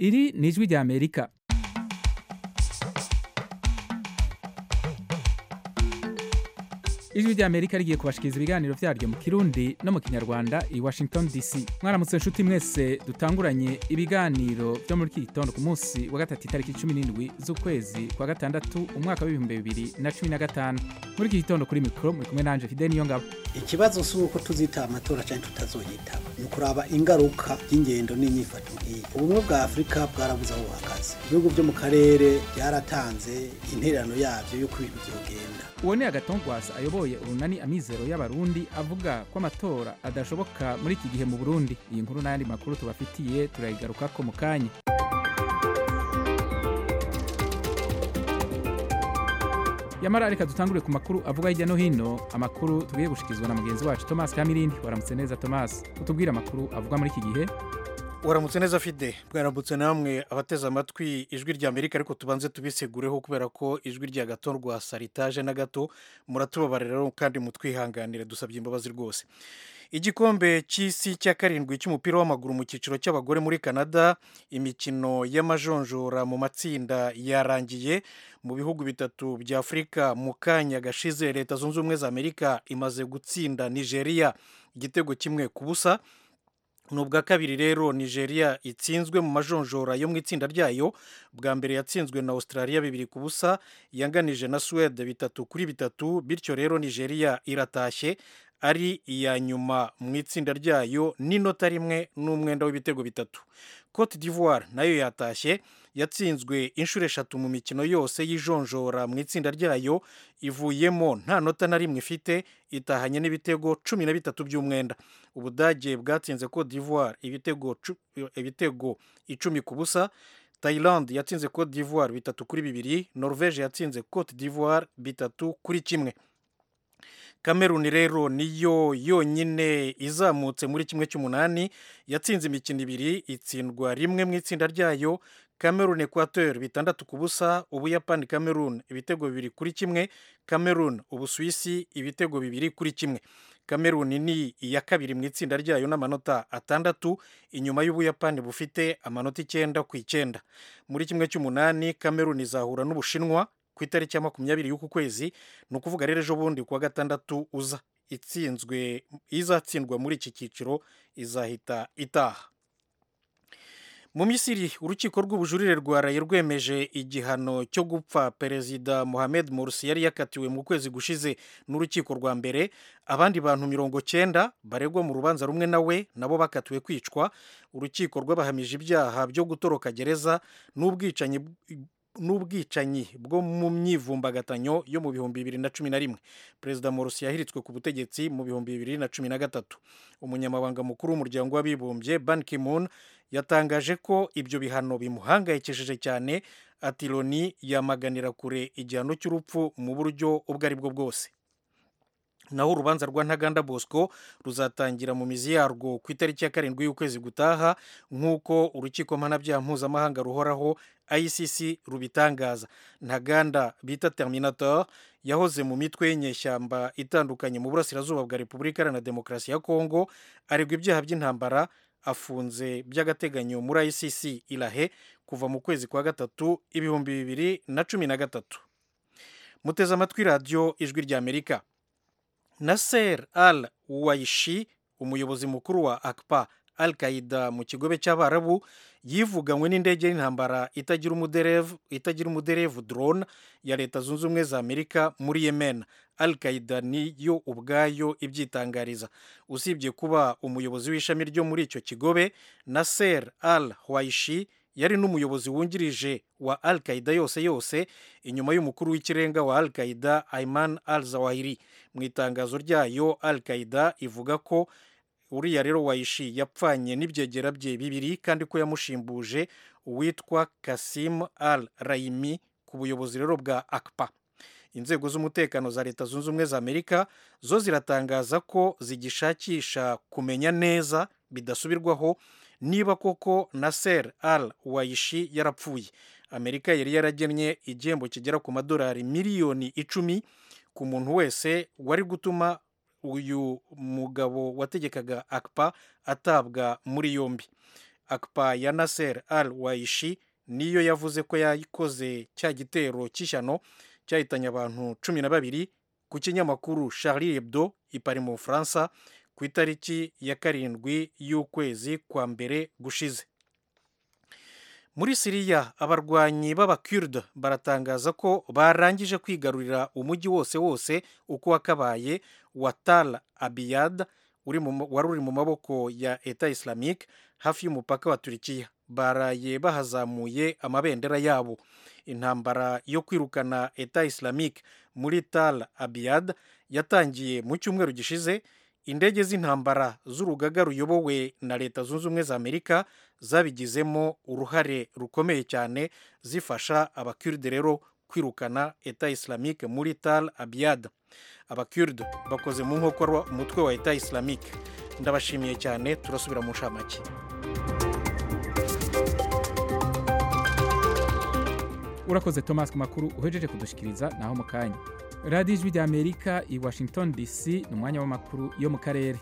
iri ni ijwi rya amerika ijwi rya amerika rigiye kubashikiriza ibiganiro vyaryo mu kirundi no mu kinyarwanda i washington dc mwaramutse nshuti mwese dutanguranye ibiganiro vyo muri iki gitondo ku munsi wa gatatu itariki cumi n'indwi z'ukwezi kwa gatandatu umwaka w'ibihumbi bibiri na cumi na gatanu muri iki gitondo kuri mikoro muri kumwe nanje fide niyo ngabo ikibazo si uko tuzitaba amatora cyangwa tutazoyitaba ni ukuraba ingaruka y'ingendo n'inyifato nk'iyi ubumwe bwa afurika bwarabuze aho buhagaze ibihugu byo mu karere byaratanze intererano yabyo y'uko ibintu byogenda uwo ni agatongwasa ayoboye urunani amizero y'abarundi avuga ko amatora adashoboka muri iki gihe mu burundi iyi nkuru n'ayandi makuru tubafitiye turayigarukako mu kanya yamara reka dutangure ku makuru avuga hirya no hino amakuru tugiye gushikizwa na mugenzi wacu thomas kamirindi waramutse neza thomas utubwire amakuru avuga muri iki gihe waramutse neza fide bwaramutse namwe abateze amatwi ijwi rya amerika ariko tubanze tubisegureho kubera ko ijwi rya gato rwa saritaje na gato muratubabarira kandi mutwihanganire dusabye imbabazi rwose igikombe cy'isi cya karindwi cy'umupira w'amaguru mu cyiciro cy'abagore muri canada imikino y'amajonjora mu matsinda yarangiye mu bihugu bitatu bya afurika mu kanya gashize leta zunze ubumwe za amerika imaze gutsinda nigeria igitego kimwe ku busa ni ubwa kabiri rero nigeria itsinzwe mu majonjora yo mu itsinda ryayo bwa mbere yatsinzwe na australia bibiri ku busa yanganije na suwede bitatu kuri bitatu bityo rero nigeria iratashye ari iya nyuma mu itsinda ryayo n'inota rimwe n'umwenda w'ibitego bitatu cote d'ivoire nayo yatashye yatsinzwe inshuro eshatu mu mikino yose y'ijonjora mu itsinda ryayo ivuyemo nta nota na rimwe ifite itahanye n'ibitego cumi na bitatu by'umwenda ubudage bwatsinze cote d'ivoire ibitego, ibitego icumi ku busa Thailand yatsinze cote d'ivoire bitatu kuri bibiri norvege yatsinze cote d'ivoire bitatu kuri kimwe kameruni rero niyo yonyine izamutse muri kimwe cy'umunani yatsinze imikino ibiri itsindwa rimwe mu itsinda ryayo cameroon equateur bitandatu ku busa ubuyapani cameroon ibitego bibiri kuri kimwe cameroon ubusuwisi ibitego bibiri kuri kimwe cameroon ni iya kabiri mu itsinda ryayo n'amanota atandatu inyuma y'ubuyapani bufite amanota icyenda ku icyenda muri kimwe cy'umunani cameroon izahura n'ubushinwa ku itariki ya makumyabiri y'uku kwezi ni ukuvuga rero ejo bundi kuwa gatandatu uza itsinzwe izatsindwa muri iki cyiciro izahita itaha mu misiri urukiko rw'ubujurire rwaraye rwemeje igihano cyo gupfa perezida mohamed morsi yari yakatiwe mu kwezi gushize n'urukiko rwa mbere abandi bantu mirongo cyenda baregwa mu rubanza rumwe nawe nabo bakatiwe kwicwa urukiko rwabahamije ibyaha byo gutoroka gereza n'ubwicanyi n'ubwicanyi bwo mu myivumbagatanyo yo mu bihumbi bibiri na cumi na rimwe perezida morsi yahiritswe ku butegetsi mu bihumbi bibiri na cumi na gatatu umunyamabanga mukuru w'umuryango w'abibumbye ban ki-moon yatangaje ko ibyo bihano bimuhangayikishije cyane ati loni yamaganira kure igihano cy'urupfu mu buryo ubwo ari bwo bwose naho urubanza rwa ntaganda bosco ruzatangira mu mizi yarwo ku itariki ya karindwi y'ukwezi gutaha nk'uko urukiko mpanabyaha mpuzamahanga ruhoraho icc rubitangaza ntaganda bita terminator yahoze mu mitwe y'inyeshyamba itandukanye mu burasirazuba bwa repubulika iharanira demokarasi ya kongo aregwa ibyaha by'intambara afunze by'agateganyo muri icc irahe kuva mu kwezi kwa gatatu ibihumbi bibiri na cumi na gatatu muteze amatwi radiyo ijwi rya amerika Nasser al Waishi umuyobozi mukuru wa akpa al qaida mu kigobe cy'abarabu yivuganywe n'indege y'intambara itagira umuderevu itagira umuderevu drone ya leta zunze ubumwe za amerika muri yemen al qaida niyo ubwayo ibyitangariza usibye kuba umuyobozi w'ishami ryo muri icyo kigobe Nasser al Waishi yari n'umuyobozi wungirije wa al qaida yose yose inyuma y'umukuru w'ikirenga wa al qaida ayman al zawahiri mu itangazo ryayo al qaida ivuga ko uriya rero wayishi yapfanye n'ibyegera bye bibiri kandi ko yamushimbuje uwitwa kasim al raimi ku buyobozi rero bwa akpa inzego z'umutekano za leta zunze ubumwe za amerika zo ziratangaza ko zigishakisha kumenya neza bidasubirwaho niba koko Nasser al wayishi yarapfuye amerika yari yaragennye igihembo kigera ku madolari miliyoni icumi ku muntu wese wari gutuma uyu mugabo wategekaga akpa atabwa muri yombi akpa ya nasser al waishi niyo yavuze ko yayikoze cya gitero cy'ishyano cyahitanye abantu cumi na babiri ku kinyamakuru charlie hebdo ipari mu bufaransa ku itariki ya karindwi y'ukwezi kwa mbere gushize muri siriya abarwanyi b'abakurde baratangaza ko barangije kwigarurira umujyi wose wose uko wakabaye wa tal abiyad wari uri mu maboko ya eta islamique hafi y'umupaka wa turikiya baraye bahazamuye amabendera yabo intambara yo kwirukana eta islamique muri tal abiyad yatangiye mu cyumweru gishize indege z'intambara z'urugaga ruyobowe na leta zunze ubumwe za amerika zabigizemo uruhare rukomeye cyane zifasha abakurde rero kwirukana eta islamique muri tal abiyad abakurde bakoze mu nkokora umutwe wa eta islamique ndabashimiye cyane turasubira mu nshamake urakoze thomas ku makuru uhejeje kudushikiriza naho mu kanya radiyo ijwi rya amerika i washington dc ni umwanya w'amakuru yo mu karere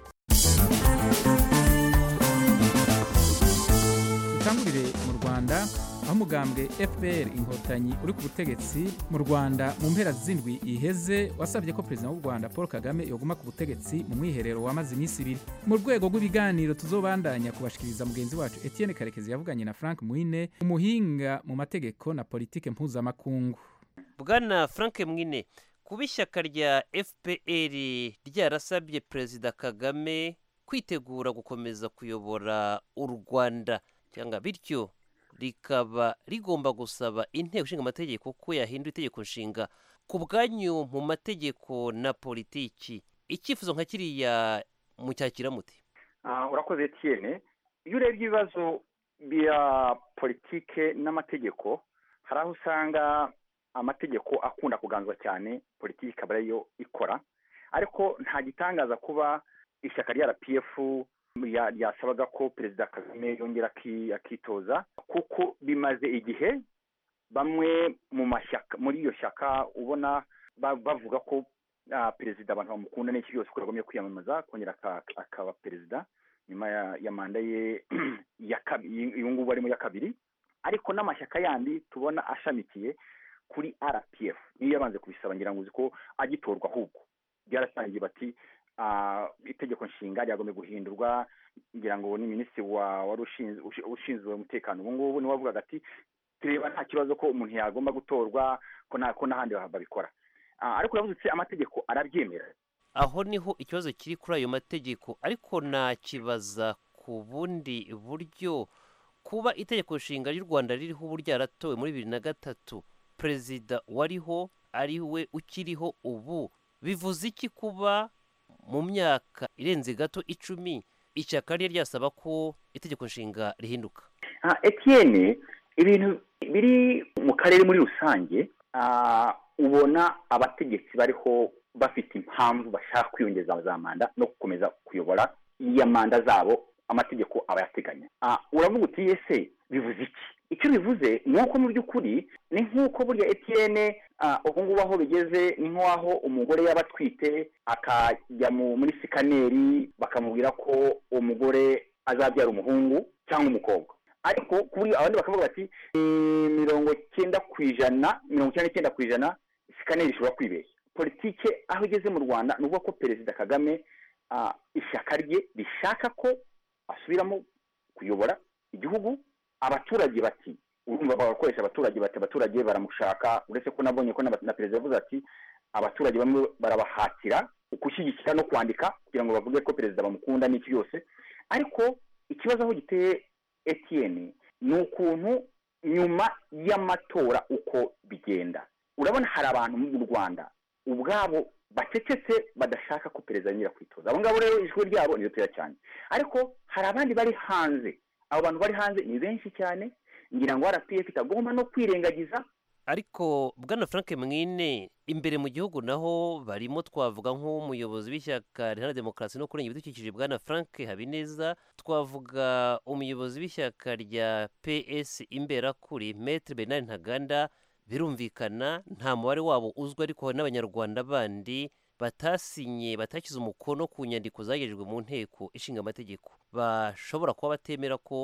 dutangurire mu rwanda aho umugambwe fpr inkotanyi uri ku butegetsi mu rwanda mu mpera z'indwi iheze wasabye ko perezida w'u rwanda paul kagame yoguma ku butegetsi mu mwiherero wamaze iminsi ibiri mu rwego rw'ibiganiro tuzobandanya kubashikiriza mugenzi wacu etienne karekezi yavuganye na frank mwine umuhinga mu mategeko na politike mpuzamakungu bwana frank mwine kuba ishyaka rya fpr ryarasabye perezida kagame kwitegura gukomeza kuyobora u rwanda cyangwa bityo rikaba rigomba gusaba inteko ishinga amategeko ko yahindura itegeko nshinga ku bwanyu mu mategeko na politiki icyifuzo nka kiriya mucyakira muti urakoze etiyene iyo urebye ibibazo bya politike n'amategeko hari aho usanga amategeko akunda kuganzwa cyane politiki ikaba ariyo ikora ariko nta gitangaza kuba ishyaka rya rpf ryasabaga ko perezida kagame yongera akitoza kuko bimaze igihe bamwe mu mashyaka muri iyo shyaka ubona bavuga ko perezida abantu bamukunda n'iki byose ko yagomye kwiyamamaza kongera akaba perezida nyuma ya manda ye uyu ngubu arimo ya kabiri ariko n'amashyaka yandi tubona ashamikiye kuri rpf niyo yabanze kubisaba ngira ngo uzi ko agitorwa ahubwo byaratangiye bati itegeko nshinga ryagomba guhindurwa ngira ngo ni minisitiri wari ushinzwe umutekano ubu ngubu niwe wavugaga ati tureba nta kibazo ko umuntu yagomba gutorwa ko n'ahandi babikora ariko uravuze amategeko arabyemera aho niho ikibazo kiri kuri ayo mategeko ariko nakibaza ku bundi buryo kuba itegeko nshinga ry'u rwanda ririho ubu ryaratowe muri bibiri na gatatu perezida wariho ari we ukiriho ubu bivuze iki kuba mu myaka irenze gato icumi ishyaka rye ryasaba ko itegeko nshinga rihinduka etiyene ibintu biri mu karere muri rusange ubona abategetsi bariho bafite impamvu bashaka kwiyongeza za manda no gukomeza kuyobora iya manda zabo amategeko aba yateganya uravuga uti yese bivuze iki icyo bivuze ni uko mu by'ukuri ni nk'uko burya etiyene ubu ngubu aho bigeze ni nk'aho umugore yaba atwite akajya muri sikaneri bakamubwira ko umugore azabyara umuhungu cyangwa umukobwa ariko kuri abandi bakavuga bati mirongo icyenda ku ijana mirongo icyenda n'icyenda ku ijana sikaneri ishobora kwibeshya politike aho igeze mu rwanda ni ukuvuga ko perezida kagame ishyaka rye rishaka ko asubiramo kuyobora igihugu abaturage bati urumva bagakoresha abaturage bati abaturage baramushaka uretse ko nabonye ko na perezida yavuze ati abaturage bamwe barabahatira gushyigikira no kwandika kugira ngo bavuge ko perezida bamukunda n'iki byose ariko ikibazo aho giteye etiyeni ni ukuntu nyuma y'amatora uko bigenda urabona hari abantu mu rwanda ubwabo bacecetse badashaka ko perezida yongera kwitoza abo ngabo rero ijwi ryabo ni ritoya cyane ariko hari abandi bari hanze abo bantu bari hanze ni benshi cyane ngira ngo rpf itagomba no kwirengagiza ariko bwana frank mwine imbere mu gihugu naho barimo twavuga nk'umuyobozi w'ishyaka riharanira demokarasi no kurengera ibidukikije bwana frank habineza twavuga umuyobozi w'ishyaka rya ps imberakuri metre bernard ntaganda birumvikana nta mubare wabo uzwi ariko hari n'abanyarwanda bandi batasinye batashyize umukono ku nyandiko zagejejwe mu nteko ishinga amategeko bashobora kuba batemera ko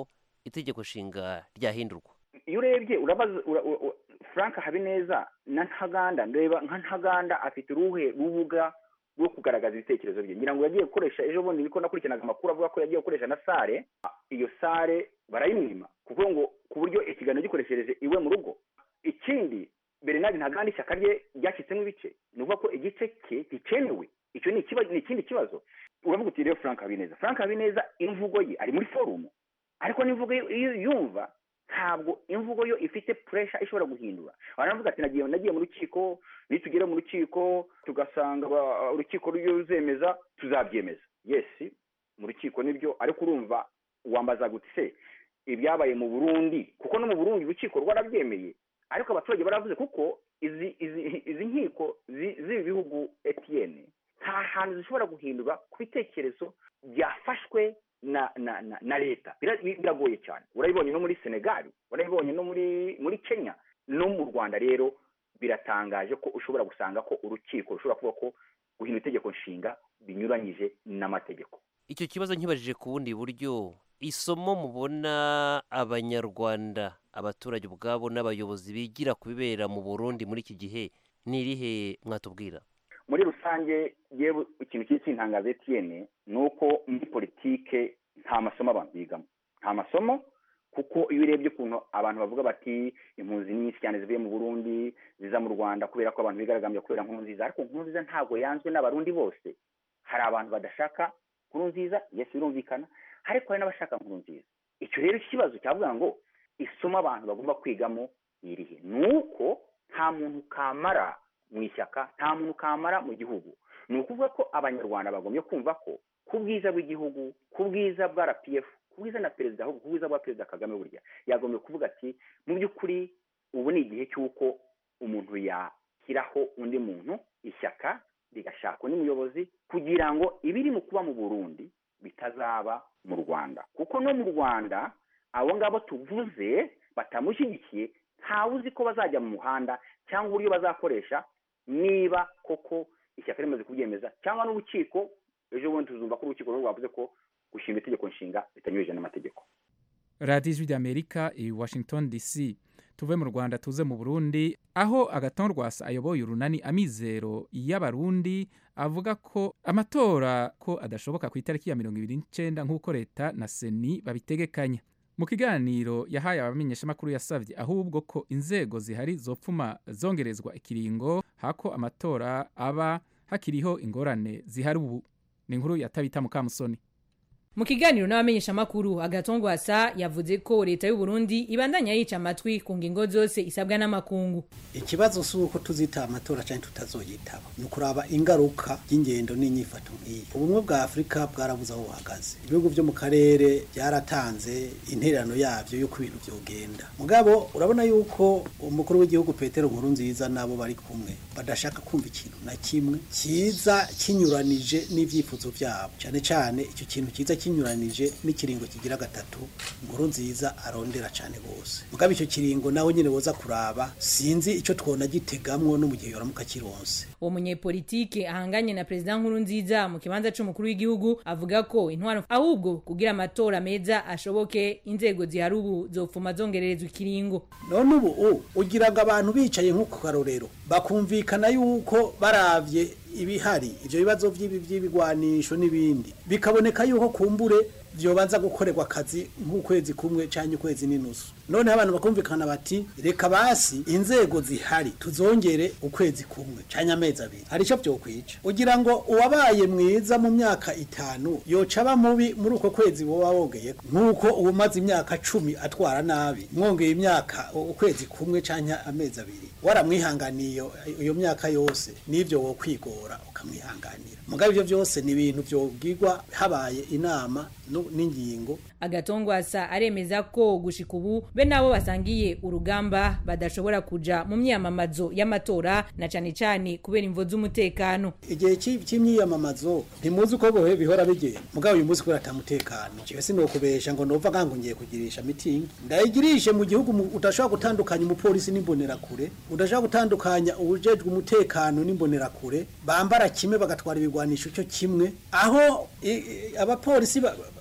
itegeko nshinga ryahindurwa iyo urebye urabaza ura- ura- ura- frank habineza na ntaganda ndeba nka ntaganda afite uruhe rubuga rwo kugaragaza ibitekerezo bye ngira ngo yagiye gukoresha ejo bundi niko nakurikiranaga amakuru avuga ko yagiye gukoresha na sare iyo sare barayimwima kuko ngo ku buryo ikiganiro gikoreshereje iwe mu rugo ikindi bernard ntaganda ishyaka rye ryashyitsemo ibice ni ukuvuga ko igice cye gikenewe icyo ni ikiba- ni ikindi kibazo uravuga uti rero frank habineza frank habineza imvugo ye ari muri forumu ariko n'imvugo ye iyo yumva ntabwo imvugo yo ifite puresha ishobora guhindura baravuga ati nagiye nagiye mu rukiko nitugera mu rukiko tugasanga ba- urukiko ruzemeza tuzabyemeza yesi mu rukiko nibyo ariko urumva wambaza guti se ibyabaye mu burundi kuko no mu burundi urukiko rwarabyemeye ariko abaturage baravuze kuko izi izi izi nkiko zi- z'ibi bihugu etiyeni nta hantu zishobora guhindura ku bitekerezo byafashwe na na na, na leta Bira- biragoye cyane urabibonye no muri senegal urabibonye no muri muri kenya no mu rwanda rero biratangaje ko ushobora gusanga ko urukiko rushobora kuvuga ko guhindura itegeko nshinga binyuranyije n'amategeko icyo kibazo nkibajije ku bundi buryo isomo mubona abanyarwanda abaturage ubwabo n'abayobozi bigira ku bibera mu burundi muri iki gihe ni irihe mwatubwira muri rusange yewe ikintu kiri kintangaza etiyene ni uko muri politike nta masomo abantu bigamo nta masomo kuko iyo urebye ukuntu abantu bavuga bati impunzi nyinshi cyane zivuye mu burundi ziza mu rwanda kubera ko abantu bigaragambya kubera nkuru nziza ariko nkuru nziza ntabwo yanzwe n'abarundi bose hari abantu badashaka nkuru nziza yesi birumvikana ariko hari n'abashaka nkuru nziza icyo rero ikibazo cyavuga ngo isomo abantu bagomba kwigamo ni irihe ni uko nta muntu kamara mu ishyaka nta muntu kamara mu gihugu ni ukuvuga ko abanyarwanda bagombye kumva ko ku bwiza bw'igihugu ku bwiza bwa rpf ku bwiza na perezida ahubwo ku bwiza bwa perezida kagame burya yagombye kuvuga ati mu by'ukuri ubu ni igihe cy'uko umuntu yashyiraho undi muntu ishyaka rigashakwa n'umuyobozi kugira ngo ibiri mu kuba mu burundi bitazaba mu rwanda kuko no mu rwanda abo ngabo tuvuze batamushyigikiye ntawe uzi ko bazajya mu muhanda cyangwa uburyo bazakoresha niba koko ishyaka rimaze kubyemeza cyangwa n'urukiko ejo bundi tuzumva ko urukiko rwo rwavuze ko gushinga itegeko nshinga bitanyurije n'amategeko radiyo ijwi ry'amerika i washington dc tuve mu rwanda tuze mu burundi aho agaton rwasa ayoboye urunani amizero y'abarundi avuga ko amatora ko adashoboka ku itariki ya mirongo ibiri n'icyenda nk'uko leta na seni babitegekanya mu kiganiro yahaye abamenyeshamakuru yasabye ahubwo ko inzego zihari zopfuma zongerezwa ikiringo hako amatora aba hakiriho ingorane zihari ubu ni inkuru ya tabita mukamusoni mu kiganiro n'abamenyeshamakuru agatongwasa yavuze ko leta y'u Burundi ibandanya yica amatwi ku ngingo zose isabwa n'amakungu ikibazo si uko tuzitaba amatora cyangwa tutazoyitaba ni ukuraba ingaruka y'ingendo n'inyifato nk'iyi ubumwe bwa afurika bwarabuze aho buhagaze ibihugu byo mu karere byaratanze intererano yabyo y'uko ibintu byogenda mugabo urabona yuko umukuru w'igihugu petero nkuru nziza n'abo bari kumwe badashaka kumva ikintu na kimwe cyiza kinyuranije n'ibyifuzo byabo cyane cyane icyo kintu cyiza kinyuranije n'ikiringo kigira gatatu nkuru nziza arondera cyane rwose mugabo icyo kiringo nawe nyine woza kuraba sinzi icyo twona gitegamwo no mu gihe yoramuka kironse uwo munyepolitike ahanganye na perezida nkuru nziza mu kibanza c'umukuru w'igihugu avuga ko intwaro ahubwo kugira amatora meza ashoboke inzego zihari ubu zopfuma zongererezwa ikiringo none ubu u ugira ngo abantu bicaye nko ku karorero bakumvikana yuko baravye ibihari ivyo bibazo vy'ibi vy'ibigwanisho n'ibindi bikaboneka yuko kumbure vyobanza gukorerwa akazi nk'ukwezi kumwe canke ukwezi n'inusu none abantu bakumvikana bati reka basi inzego zihari tuzongere ukwezi kumwe canke amezi abiri hari ico vyokwica ugira ngo uwabaye mwiza mu myaka itanu yoca aba mubi muri uko kwezi woba wogeye nk'uko ubumaze imyaka cumi atwara nabi mwongeye imyaka ukwezi kumwe canke amezi abiri waramwihanganiye iyo- iyo myaka yose n'ivyo wokwigora ukamwihanganira mugabo ivyo vyose ni ibintu vyobwirwa habaye inama nu- n'ingingo agatongwasa aremeza ko gushika ubu be nabo basangiye urugamba badashobora kuja mu myamamazo y'amatora na cane cane kubera imvo z'umutekano igihe cy'i- cy'imyiyamamazo ntimuzi uko bihe bihora bigenda mugabo uyu munsi kubera atamutekano jewe sinokubesha ngo nova ngango ngiye kugirisha mitingi ndayigirishe mu gihugu mu- udashobora gutandukanya umupolisi n'imbonerakure udashobora gutandukanya ubujejwe umutekano n'imbonerakure bambara kimwe bagatwara ibigwanisho cyo kimwe aho i- i- abapolisi ba-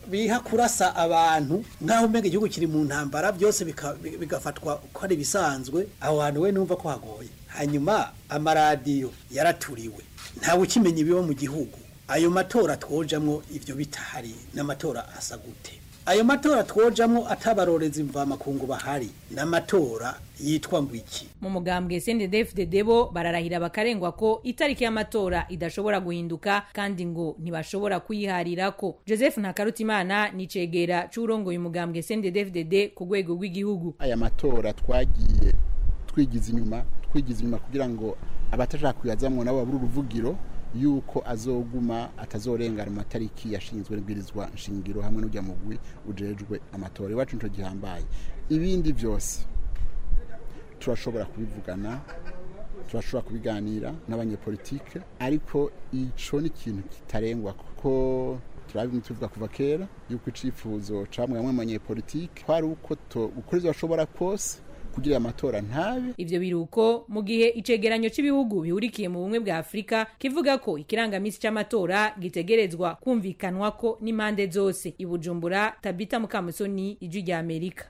biha kurasa abantu nk'aho umenga igihugu kiri mu ntambara byose bika- bi- bigafatwa ko ari ibisanzwe aho hantu we numva ko hagoye hanyuma amaradiyo yaraturiwe ntawe ukimenya ibiba mu gihugu ayo matora twojamwo ivyo bitahari n'amatora asa gute ayo matora twojamwo atabarorezi mvamakungu bahari n'amatora yitwa ngo iki mu mugambwe CNDD-FDD bo bararahira bakarengwa ko itariki y'amatora idashobora guhinduka kandi ngo ntibashobora kuyiharirako Joseph Ntakarutimana ni cegera c'urongoye umugambwe CNDD-FDD ku rwego rw'igihugu aya matora twagiye twigiza inyuma twigiza inyuma kugira ngo abatashaka kuyazamwo nabo babura uruvugiro yuko azoguma atazorengana mu matariki yashinzwe n'ibwirizwa nshingiro hamwe n'ujya mugwi ujejwe amatora iwacu nico gihambaye ibindi byose turashobora kubivugana turashobora kubiganira n'abanyepolitike ariko ico ni ikintu kitarengwa kuko turabimwe tuvuga kuva kera yuko icifuzo camwe bamwe mu banyepolitike kwari uko to- gukora ivyo bashobora kose kugira amatora ntabe ivyo biruko mu gihe icegeranyo c'ibihugu bihurikiye mu bumwe bwa Afrika kivuga ko ikirangamisi c'amatora gitegerezwa kumvikanwako n'impande zose ibujumbura Tabita Mukamusoni ijwi rya Amerika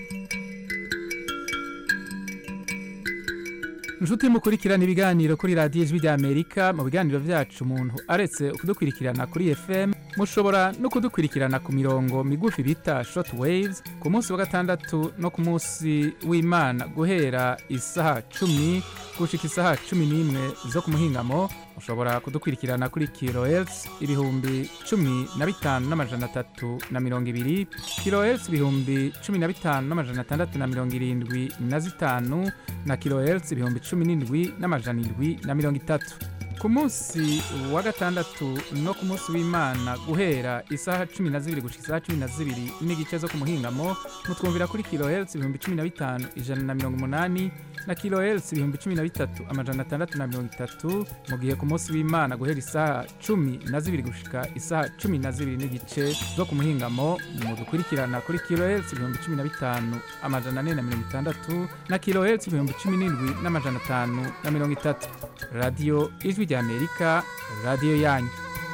inshuti mukurikirana ibiganiro kuri radiyo ijwi rya amerika mu biganiro byacu umuntu aretse kudukurikirana kuri fm mushobora no kudukurikirana ku mirongo migufi bita short waves ku munsi wa gatandatu no ku munsi w'imana guhera isaha cumi gushika isaha cumi n'imwe zo ku muhingamo mushobora kudukurikirana kuri kilohertz ibihumbi cumi na bitanu n'amajana atatu na mirongo ibiri kilohertz ibihumbi cumi na bitanu n'amajana atandatu na mirongo irindwi na zitanu na kilohertz ibihumbi cumi n'indwi n'amajana indwi na mirongo itatu ku munsi wa gatandatu no ku munsi w'imana guhera isaha cumi na zibiri gushika isaha cumi na zibiri n'igice zo ku muhingamo mutwumvira kuri kilohertz ibihumbi cumi na bitanu ijana na mirongo umunani na kilohertz ibihumbi cumi na bitatu amajana atandatu na mirongo itatu mu gihe ku munsi w'imana guhera isaha cumi na zibiri gushika isaha cumi na zibiri n'igice zo ku muhingamo mudukurikirana kuri kilohertz ibihumbi cumi na bitanu amajana ane na mirongo itandatu na kilohertz ibihumbi cumi n'indwi n'amajana atanu na mirongo itatu radiyo ijwi rya amerika radiyo yanyu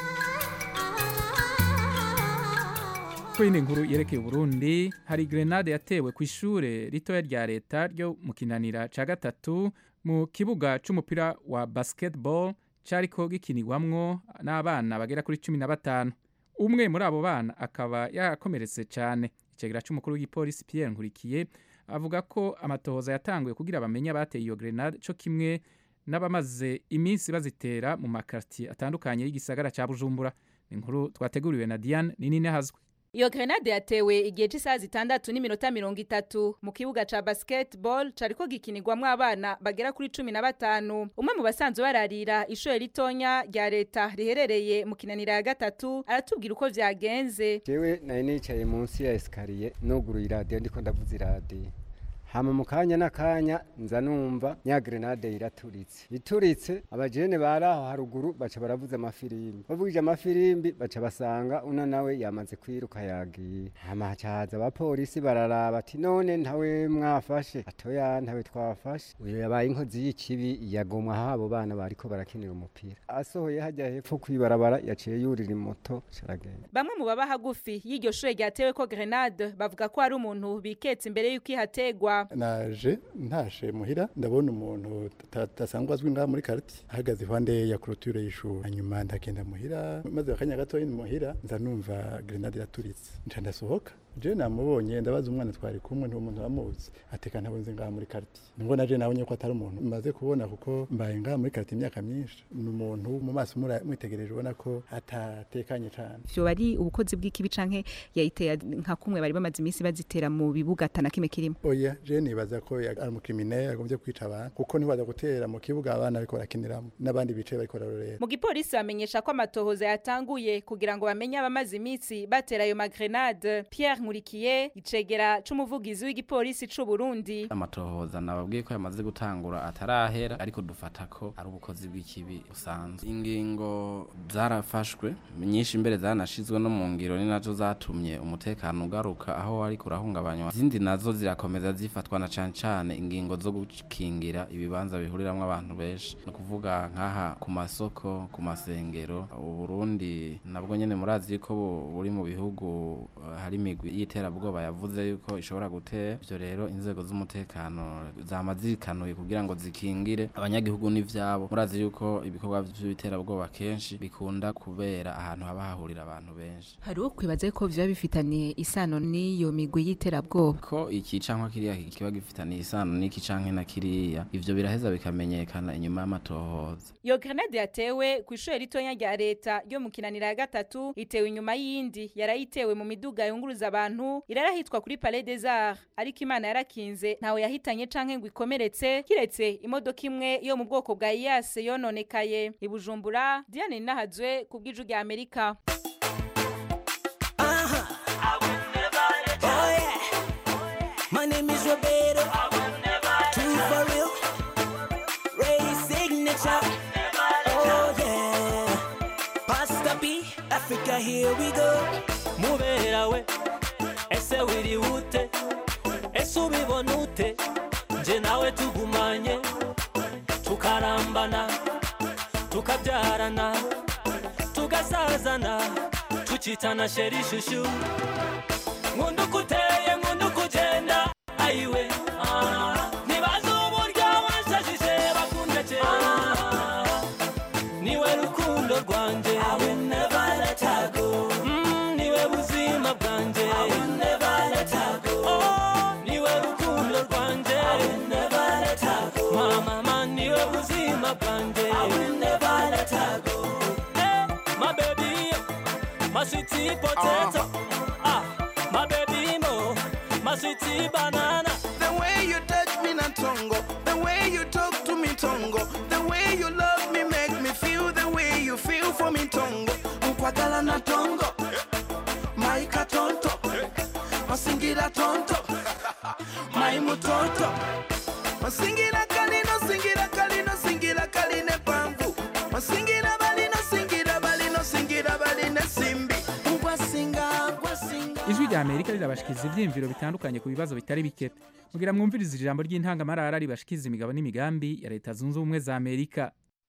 kuri iyi nkuru yerekeye uburundi hari grenade yatewe ku ishure ritoya rya leta ryo mu kinanira ca gatatu mu kibuga c'umupira wa basketball cariko gikinirwamwo n'abana bagera kuri cumi na batanu umwe muri abo bana akaba yarakomeretse cane icegera c'umukuru w'igipolisi pierre nkurikiye avuga ko amatohoza yatanguye kugira bamenye abateye iyo grenade co kimwe n'abamaze iminsi bazitera mu makartier atandukanye y'igisagara ca bujumbura ni inkuru twateguriwe na diane ninine hazwe Iyo grenade yatewe igihe cy'isaha zitandatu n'iminota mirongo itatu mu kibuga ca basketball cariko gikinirwamwo abana bagera kuri cumi na batanu umwe mu basanzwe bararira ishure ritonya rya leta riherereye mu kinanira ya gatatu aratubwira uko vyagenze jewe nari nicaye munsi ya esikariye nuguruye iradiyo ndiko ndavuza iradiyo hama mu kanya n'akanya nza numva nya grenade iraturitse ituritse abajene bari aho haruguru baca baravuza amafirimbi bavugije amafirimbi baca basanga una nawe yamaze kwiruka yagiye hama haca haza abapolisi bararaba ati none ntawe mwafashe atoya ntawe twafashe uyu yabaye inkozi y'ikibi yagomwa aho abo bana bariko barakinira umupira asohoye hajya hepfo kwibarabara yaciye yurira imoto caragenda bamwe mu baba hagufi y'iryo shure ryatewe ko grenade bavuga ko hari umuntu biketse imbere y'uko ihategwa naje ntashe muhira ndabona umuntu tasanzwe azwi ngaha muri karti ahagaze iruhande ya clôture y'ishuri hanyuma ndagenda muhira maze akanya gatoya muhira nza numva grenade iraturitse nca ndasohoka je namubonye ndabaza umwana twari kumwe ntuwo muntu amuzi ateka ntabwo nzi ngaha muri karti nubwo naje nabonye ko atari umuntu maze kubona kuko mbaye ngaha muri karti imyaka myinshi ni umuntu mu maso mwitegereje ubona ko atatekanye cyane vyo bari ubukozi bw'ikibi canke yayiteye nka kumwe bari bamaze iminsi bazitera mu bibuga atana kimwe kirimo oya je nibaza ko ari umukriminel agombye kwica abantu kuko ntibaza gutera mu kibuga abana bariko barakiniramo n'abandi bicaye bariko bararorera mu gipolisi bamenyesha ko amatohoza yatanguye kugira ngo bamenye abamaze iminsi batera ayo magrenade Pierre Nkurikiye icegera c'umuvugizi w'igipolisi c'u Burundi amatohoza nababwiye ko yamaze gutangura atarahera ariko dufata ko ari ubukozi bw'ikibi busanzwe ingingo zarafashwe nyinshi imbere zanashizwe no mu ngiro ni nazo zatumye umutekano ugaruka aho ariko urahungabanywa izindi nazo zirakomeza zifatwa na cane cane ingingo zo gukingira ibibanza bihuriramwo abantu benshi ni ukuvuga nk'aha ku masoko ku masengero uburundi nabwo nyene murazi ko bu- buri mu bihugu eh, hari imigwi y'iterabwoba yavuze yuko ishobora gutera ivyo rero inzego z'umutekano zama zirikanuye kugira ngo zikingire abanyagihugu n'ivyabo murazi yuko ibikorwa vy'iterabwoba kenshi bikunda kubera ahantu haba hahurira abantu benshi hari uwo kwibaza ko biba bifitaniye isano n'iyo migwi y'iterabwoba ko iki canke kiriya kiba gifitaniye isano n'iki canke na kiriya ivyo biraheza bikamenyekana inyuma y'amatohoza iyo grenade yatewe ku ishuri ritonya rya leta ryo mu kinanira ya gatatu itewe inyuma y'indi yarayitewe mu miduga yunguruza abantu irarahitwa kuri palais des arts ariko imana yarakinze ntawe yahitanye canke ngo ikomeretse kiretse imodoka imwe yo mu bwoko bwa iyase yononekaye i bujumbura diane ninahazwe ku bw'iju rya amerika Oh yeah. My name is Roberto. True for real. Ray signature. Oh yeah. Pasta B, Africa, here we go. mubera we ese wiri ute ese ubibona ute nje nawe tugumanye tukarambana tukabyarana tugasazana tukitana sheri shushu nkunda uko uteye nkunda uko ugenda ayiwe ah. ntibazi uburyo wanshajije bakundeke niwe rukundo rwanjye Mm, niwe buzima bwanjye Oh, niwe rukundo rwanjye mama niwe buzima bwanjye Eh, my baby my sweetie potato ah my baby mo my sweetie banana The way you touch me na tongo, the way you talk to me tongo, the way you love me make me feel the way you feel for me tongo. Ukwagala na tongo, maika tonto, masingira tonto, mai mutonto, masingira kalino, singira kalino, singira kaline pamvu, masingira balino, singira balino, singira baline simbi, ugwasinga, ugwasinga. ijwi rya amerika rirabashikiriza ivyiyumviro bitandukanye ku bibazo bitari bike mugira mwumvirize ijambo ry'intangamarara ribashikiriza imigabo n'imigambi ya leta zunze ubumwe za amerika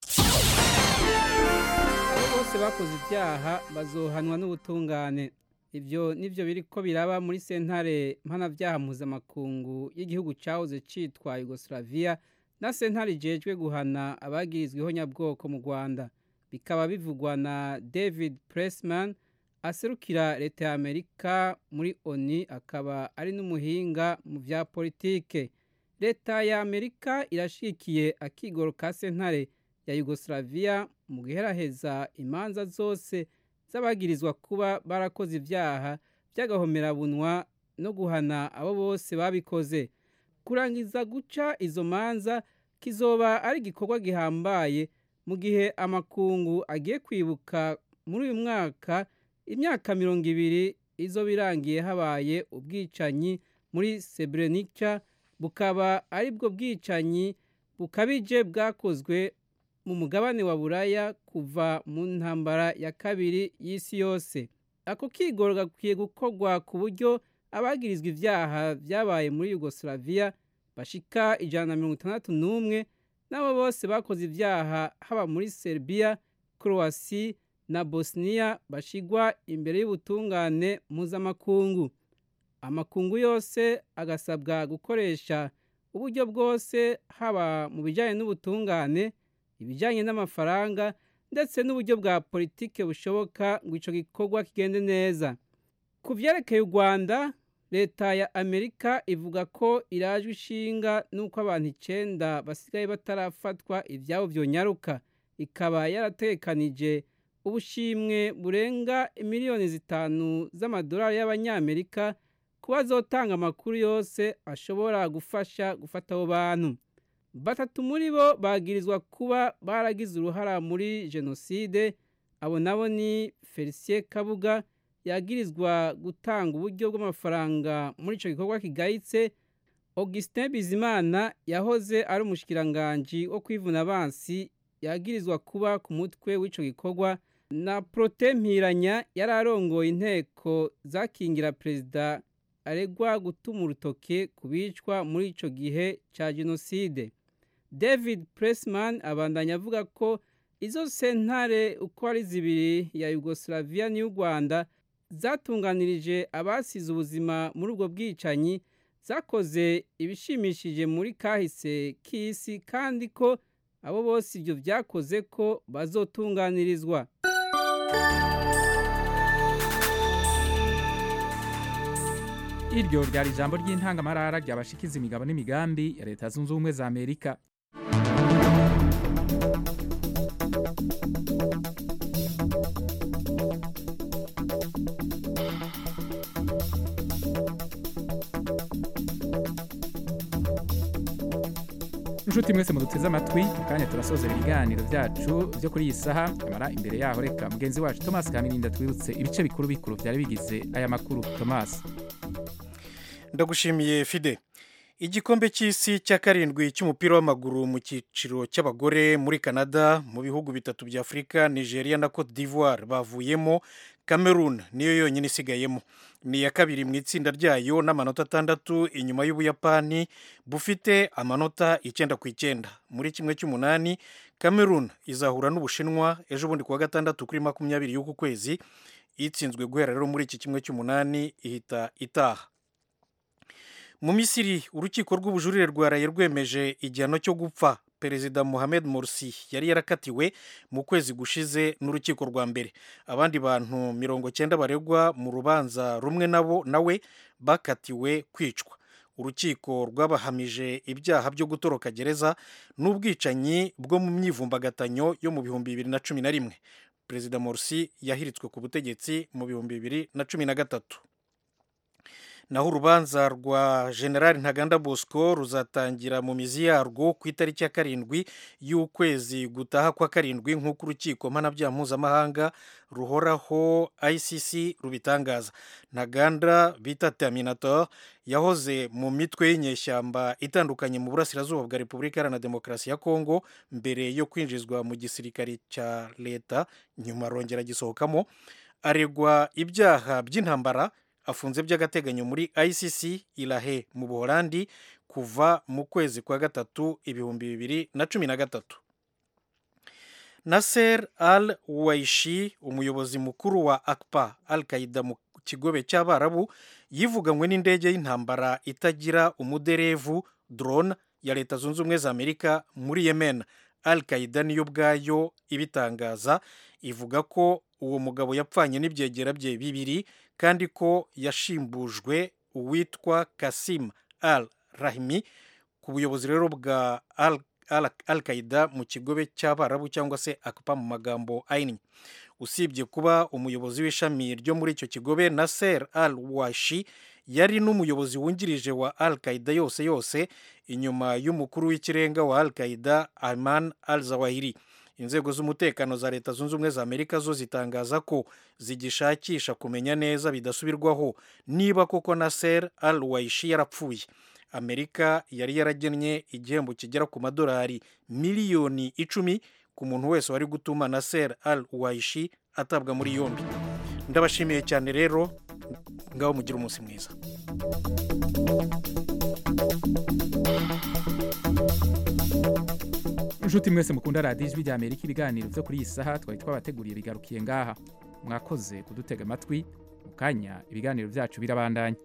abo bose bakoze ibyaha bazohanwa n'ubutungane ibyo nibyo biri ko biraba muri sentare mpanabyaha mpuzamakungu y'igihugu cyahoze cyitwa yugoslavia na sentare ijejwe guhana abagirizweho nyabwoko mu rwanda bikaba bivugwa na david pressman aserukira leta ya amerika muri oni akaba ari n'umuhinga mu bya politike leta ya amerika irashikiye akigoro ka sentare ya yugoslavia mu guheraheza imanza zose z'abagirizwa kuba barakoze ibyaha by'agahomerabunwa no guhana abo bose babikoze kurangiza guca izo manza kizoba ari igikorwa gihambaye mu gihe amakungu agiye kwibuka muri uyu mwaka imyaka mirongo ibiri izo birangiye habaye ubwicanyi muri Srebrenica bukaba ari bwo bwicanyi bukabije bwakozwe mu mugabane wa buraya kuva mu ntambara ya kabiri y'isi yose ako kigoro gakwiye gukorwa ku buryo abagirizwa ibyaha byabaye muri yugoslavia bashika ijana na mirongo itandatu n'umwe n'abo bose bakoze ibyaha haba muri serbia croasi na bosnia bashigwa imbere y'ubutungane mpuzamakungu amakungu yose agasabwa gukoresha uburyo bwose haba mu bijyanye n'ubutungane ibijyanye n'amafaranga ndetse n'uburyo bwa politike bushoboka ngo icyo gikorwa kigende neza ku byerekeye u rwanda leta ya amerika ivuga ko irajwe ishinga n'uko abantu icyenda basigaye batarafatwa ibyabo byonyaruka ikaba yaratekanije ubushimwe burenga miliyoni zitanu z'amadolari y'abanyamerika kuba azotanga amakuru yose ashobora gufasha gufata abo bantu batatu muri bo bagirizwa kuba baragize uruhara muri jenoside abo nabo ni felicien kabuga yagirizwa gutanga uburyo bw'amafaranga muri icyo gikorwa kigayitse augustin bizimana yahoze ari umushikiranganji wo kwivuna abansi yagirizwa kuba ku mutwe w'icyo gikorwa na prote mpiranya yari arongoye inteko zakingira perezida aregwa gutuma urutoke ku bicwa muri ico gihe ca jenoside david pressman abandanya avuga ko izo sentare uko ari zibiri ya yugoslavia n'iy'u rwanda zatunganirije abasize ubuzima muri ubwo bwicanyi zakoze ibishimishije muri kahise k'isi kandi ko abo bose ibyo byakoze ko bazotunganirizwa iryo ryari ijambo ry'intangamarara ryabashikiza imigabo n'imigambi ya leta zunze ubumwe za amerika inshuti mwese muduteze amatwi mu kanya turasoza ibiganiro byacu byo kuri iyi saha nyamara imbere yaho reka mugenzi wacu thomas kamirinda twibutse ibice bikuru bikuru byari bigize aya makuru thomas ndagushimiye fide igikombe cy'isi cya karindwi cy'umupira w'amaguru mu cyiciro cy'abagore muri canada mu bihugu bitatu bya afurika nigeria na cote d'ivoire bavuyemo cameroon niyo yonyine isigayemo ni iya kabiri mu itsinda ryayo n'amanota atandatu inyuma y'ubuyapani bufite amanota icyenda ku icyenda muri kimwe cy'umunani cameroon izahura n'ubushinwa ejo bundi kuwa gatandatu kuri makumyabiri y'uku kwezi itsinzwe guhera rero muri iki kimwe cy'umunani ihita itaha mu misiri urukiko rw'ubujurire rwaraye rwemeje igihano cyo gupfa perezida mohamed morsi yari yarakatiwe mu kwezi gushize n'urukiko rwa mbere abandi bantu mirongo cyenda baregwa mu rubanza rumwe nabo nawe bakatiwe kwicwa urukiko rwabahamije ibyaha byo gutoroka gereza n'ubwicanyi bwo mu myivumbagatanyo yo mu bihumbi bibiri na cumi na rimwe perezida morsi yahiritswe ku butegetsi mu bihumbi bibiri na cumi na gatatu naho urubanza rwa generali ntaganda bosco ruzatangira mu mizi yarwo ku itariki ya karindwi y'ukwezi gutaha kwa karindwi nk'uko urukiko mpanabyaha mpuzamahanga ruhoraho icc rubitangaza ntaganda bita terminator yahoze mu mitwe y'inyeshyamba itandukanye mu burasirazuba bwa repubulika iharanira demokarasi ya kongo mbere yo kwinjizwa mu gisirikare cya leta nyuma arongera agisohokamo aregwa ibyaha by'intambara afunze by'agateganyo muri icc irahe mu buholandi kuva mu kwezi kwa gatatu ibihumbi bibiri na cumi na gatatu naser al waishi umuyobozi mukuru wa akpa al qaida mu kigobe cy'abarabu yivuganywe n'indege y'intambara itagira umuderevu drone ya leta zunze ubumwe za amerika muri yemen al qaida niyo ubwayo ibitangaza ivuga ko uwo mugabo yapfanye n'ibyegera bye bibiri kandi ko yashimbujwe uwitwa kasim al rahimi ku buyobozi rero bwa al, al, al qaida mu kigobe cy'abarabu cyangwa se akpa mu magambo ahinnye usibye kuba umuyobozi w'ishami ryo muri icyo kigobe naser al washi yari n'umuyobozi wungirije wa al qaida yose yose inyuma y'umukuru w'ikirenga wa al qaida ayman al zawahiri inzego z'umutekano za leta zunze ubumwe za amerika zo zitangaza ko zigishakisha kumenya neza bidasubirwaho niba koko naser al waishi yarapfuye amerika yari yaragennye igihembo kigera ku madolari miliyoni icumi ku muntu wese wari gutuma naser al waishi atabwa muri yombi ndabashimiye cyane rero ngaho mugire umunsi mwiza inshuti mwese mukunda radiyo ijwi rya amerika ibiganiro byo kuri iyi saha twari twabateguriye bigarukiye ngaha mwakoze kudutega amatwi mu kanya ibiganiro byacu birabandanya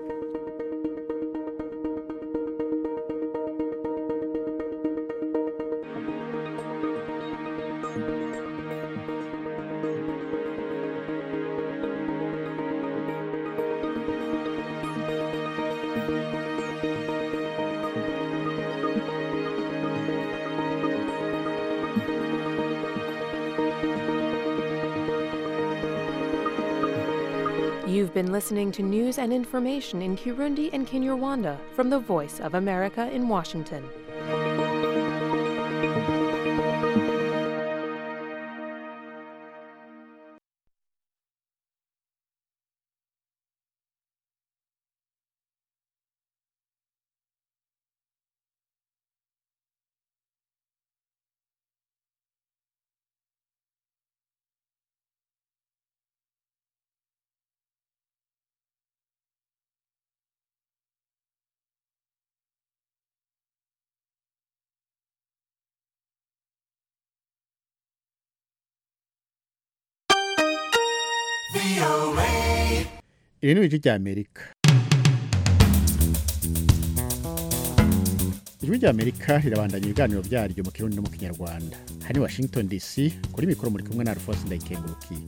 You've been listening to news and information in Kirundi and Kinyarwanda from the Voice of America in Washington. iri ni ijwi rya amerika ijwi rya amerika rirabandanya ibiganiro byaryo mu kirundi no mu kinyarwanda hari ni washington dc kuri mikoro muri kumwe na alphonse ndayikengurukiye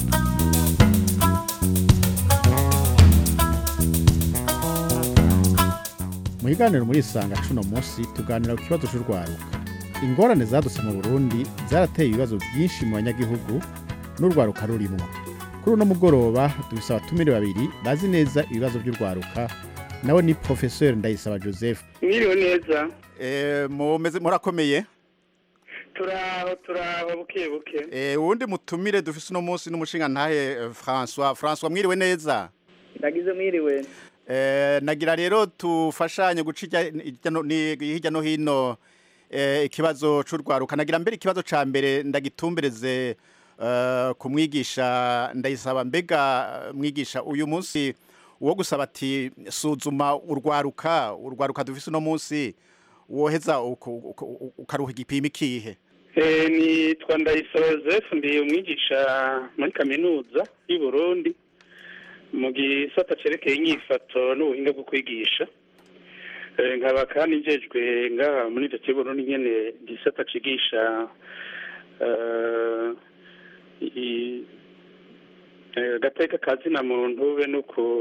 mu biganiro muri isanga cuno munsi tuganira ku kibazo cy'urwaruka ingorane zadutse mu burundi zarateye ibibazo byinshi mu banyagihugu n'urwaruka rurimwo kuri uno mugoroba dufise abatumire babiri bazi neza ibibazo by'urwaruka nawe ni professeur ndayisaba joseph mwiriwe neza mumeze murakomeye turaho turaho buke buke Eh, uwundi mutumire dufise uno munsi n'umushinga ntahe eh, François François mwiriwe neza ndagize mwiriwe Eh, nagira rero tufashanye guca irya- irya no- ni- hirya no hino eh, ikibazo c'urwaruka nagira mbere ikibazo ca mbere ndagitumbereze eh, ku mwigisha ndayisaba mbega eh, mwigisha uyu munsi uwo gusaba ati suzuma urwaruka urwaruka dufise uno munsi woheza uku- uku- ukaruha igipimo ikihe Eh, nitwa ndayisaba joseph ndi umwigisha muri kaminuza y'u burundi mu gisata cerekeye inyifato n'ubuhinga bwo kwigisha Eh, nkaba kandi njejwe ngaha muri ivyo cy'uburundi nyene gisata cigisha eh, i- eh, agateka kazina muntu be no ku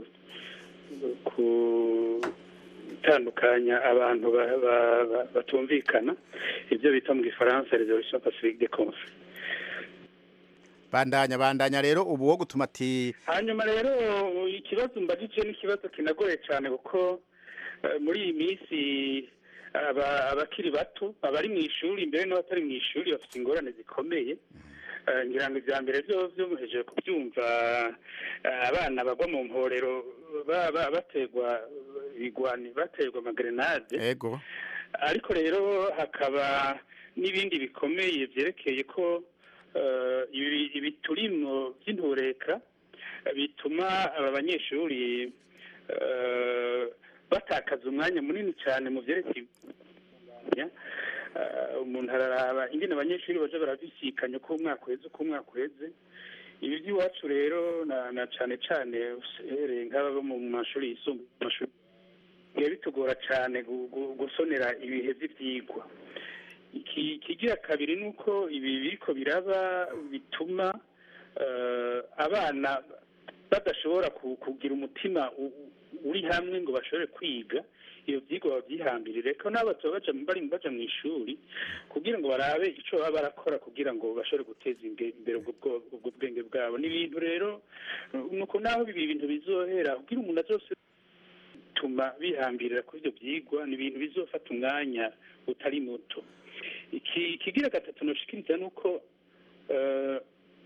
gutandukanya abantu ba- ba- ba- batumvikana ibyo bita mu gifaransa resolution pacifique de conflit bandanya bandanya rero ubu wo gutuma ati hanyuma rero ikibazo mbajije ni ikibazo kinagoye cyane kuko eh, muri iyi minsi aba- abakiri bato abari mu ishuri mbere n'abatari mu ishuri bafite ingorane zikomeye Eh, ngira ngo ibya mbere byo byo muhejeje kubyumva eh, abana bagwa mu mporero ba- ba- baterwa igwani baterwa amagrenade ego ariko rero hakaba n'ibindi bikomeye byerekeye ko eh, ibi ibi turimo by'intureka eh, bituma aba banyeshuri eh, batakaza umwanya munini cyane mu byerekeye Eh, umuntu araraba ingene abanyeshuri baje barabisikanya uko umwaka uheze uko umwaka uheze ibi by'iwacu rero na na cane cane uhereye nk'aba bo mu mashuri yisumbuye mu mashuri biba bitugora cyane gu- gu- gusonera ibihe by'ibyigwa iki kigira kabiri ni uko ibi biriko biraba bituma eh, abana badashobora ku- kugira umutima u- u- uri hamwe ngo bashobore kwiga iyo byigwa babyihambirire ko nabo batoba baja bari baja mu ishuri kugira ngo barabe ico baba barakora kugira ngo bashobore guteza inge- imbere ubwo bwo- ubwo bwenge bwabo ni ibintu rero nuko naho ibi bintu bizohera kugira umuntu azose bituma bihambirira kuri ibyo byigwa ni ibintu bizofata umwanya utari muto iki kigira gatatu noshikiriza ni uko eh,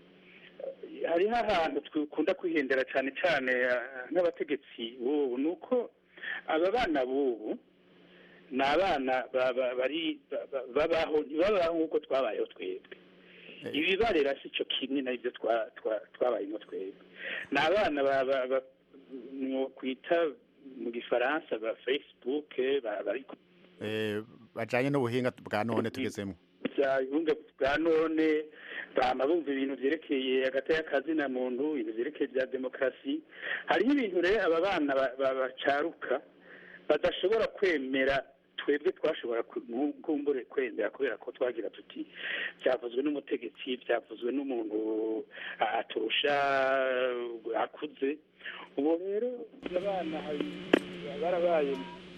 hariho ahantu dukunda kwihendera cyane cyane eh, nk'abategetsi b'ubu ni uko aba bana b'ubu ni abana ba- ba- bari ba- ba- babaho ntibabaho nk'uko twabayeho twebwe ibibarera si cyo kimwe n'ibyo twa- twa- twabayemo twebwe ni abana ba- ba- ba- mwokwita mu gifaransa ba facebook ba- bari ku eh, bajanye n'ubuhinga bwa none tugezemo bya bunga bwa none bama bumva ibintu vyerekeye agateka kazina muntu ibintu vyerekeye bya demokarasi hariho ibintu rero aba bana ba- ba- bacaruka badashobora kwemera twebwe twashobora ku- nku- kumbure kwemera kubera ko twagira tuti byavuzwe n'umutegetsi byavuzwe n'umuntu ah, aturusha uh, akuze ubu rero abana hari- barabaye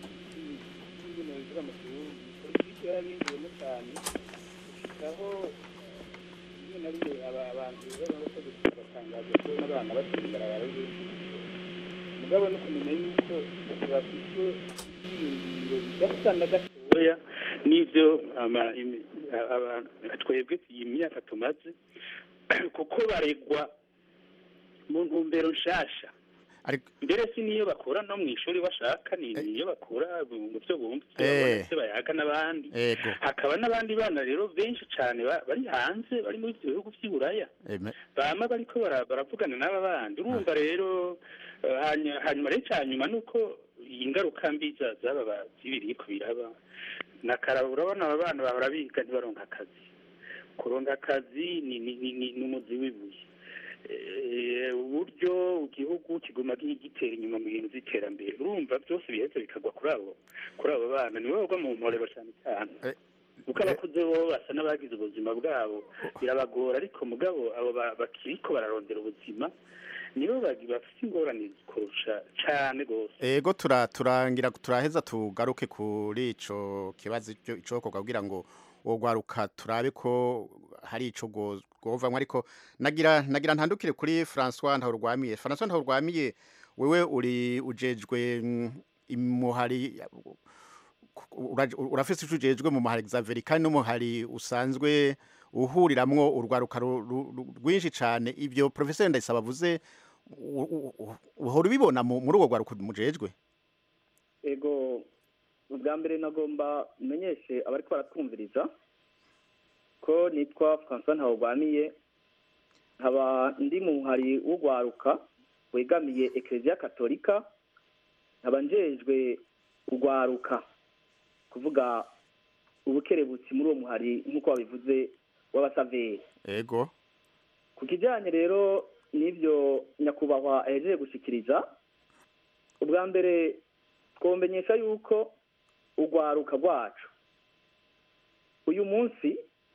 ibintu bivuga mu gihugu politiki yarabinjiyemo cyane aho rimwe na rimwe aba- abantu b'abategetsi batangaza ko n'abana batembera barabe mugabo no kumenya yuko bafite ibyiringiro bidasa na gatoya n'ibyo ama- imi- aba- twebwe iyi myaka tumaze kuko baregwa mu ntumbero nshasha mbere si niyo bakura no mu ishuri bashaka ni niyo bakura mu byo bumva ibyo babona, Eh. ibyo bayaga n'abandi ego hakaba n'abandi bana rero benshi cyane ba- bari hanze bari muri ibyo bihugu by'i buraya Eme- bama bariko bara- baravugana n'aba bandi urumva rero eh, hanya- hanyuma rero icya nyuma ni uko ingaruka mbi za- z'aba ba- z'ibiriko biraba nakara urabona aba bana bahora biga ntibaronka akazi kuronka akazi ni ni- ni- ni- ni umuzi w'ibuye Eh, kiguma gi- gitera inyuma mu bintu by'iterambere urumva byose bihetse bikagwa kuri abo kuri abo bana niwe bagwa mu mporero cyane cyane kuko abakuze bo basa n'abagize ubuzima bwabo birabagora ariko mugabo abo ba- bakiriko bararondera ubuzima nibo bagi- bafite ingorane kurusha cyane rwose ego tura turangira turaheza tugaruke kuri ico kibazo ico icokorwa kugira ngo wogwaruka turabe ko hari ico go- govamwo ariko nagira nagira ntandukire kuri François Ntahurwamiye François Ntahurwamiye wewe uri ujejwe mm, imuhari ura- urafise ico ujejwe mu muhari Xavier kandi n'umuhari usanzwe uhuriramwo urwaruka ru- ru- ru- rwinshi cane ivyo professeur Ndayisaba avuze u- u- u- uhora ubibona mu- muri urwo rwaruka mujejwe ego ubwa mbere nagomba menyeshe abariko baratwumviriza ko nitwa francois ntawugwamiye nkaba ndi mu muhari w'urwaruka wegamiye ekereziya katolika nkaba njejwe urwaruka kuvuga ubukerebutsi muri uwo muhari nk'uko babivuze w'abasaveri ego ku kijyanye rero n'ibyo nyakubahwa ahejeje gushyikiriza ubwa mbere twomenyesha yuko urwaruka rwacu uyu munsi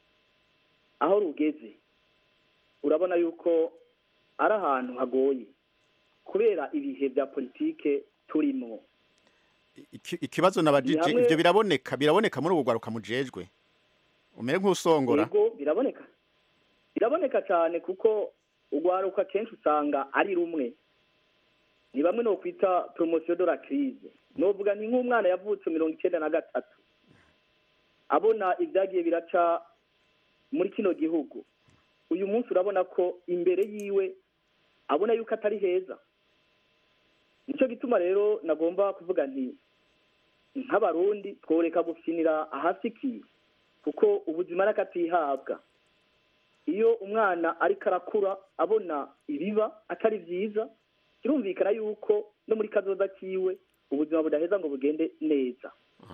aho rugeze urabona yuko ari ahantu hagoye kubera ibihe bya politike turimo Iki- ikibazo nabajije Ni hamwe- ivyo biraboneka biraboneka muri urwo rwaruka mujejwe umere nk'usongora yego biraboneka biraboneka cyane kuko urwaruka kenshi usanga ari rumwe ni bamwe no kwita poromosiyo de la crise novuga ni nk'umwana yavutse mirongo icyenda na gatatu abona ibyagiye biraca muri kino gihugu uyu munsi urabona ko imbere yiwe abona yuko atari heza nicyo gituma rero nagomba kuvuga nti nk'abarundi tworeka gufinira ahasikiye kuko ubuzima n'akatihabwa iyo umwana ariko arakura abona ibiba atari byiza birumvikana yuko no muri kazoza kiwe ubuzima budaheza ngo bugende neza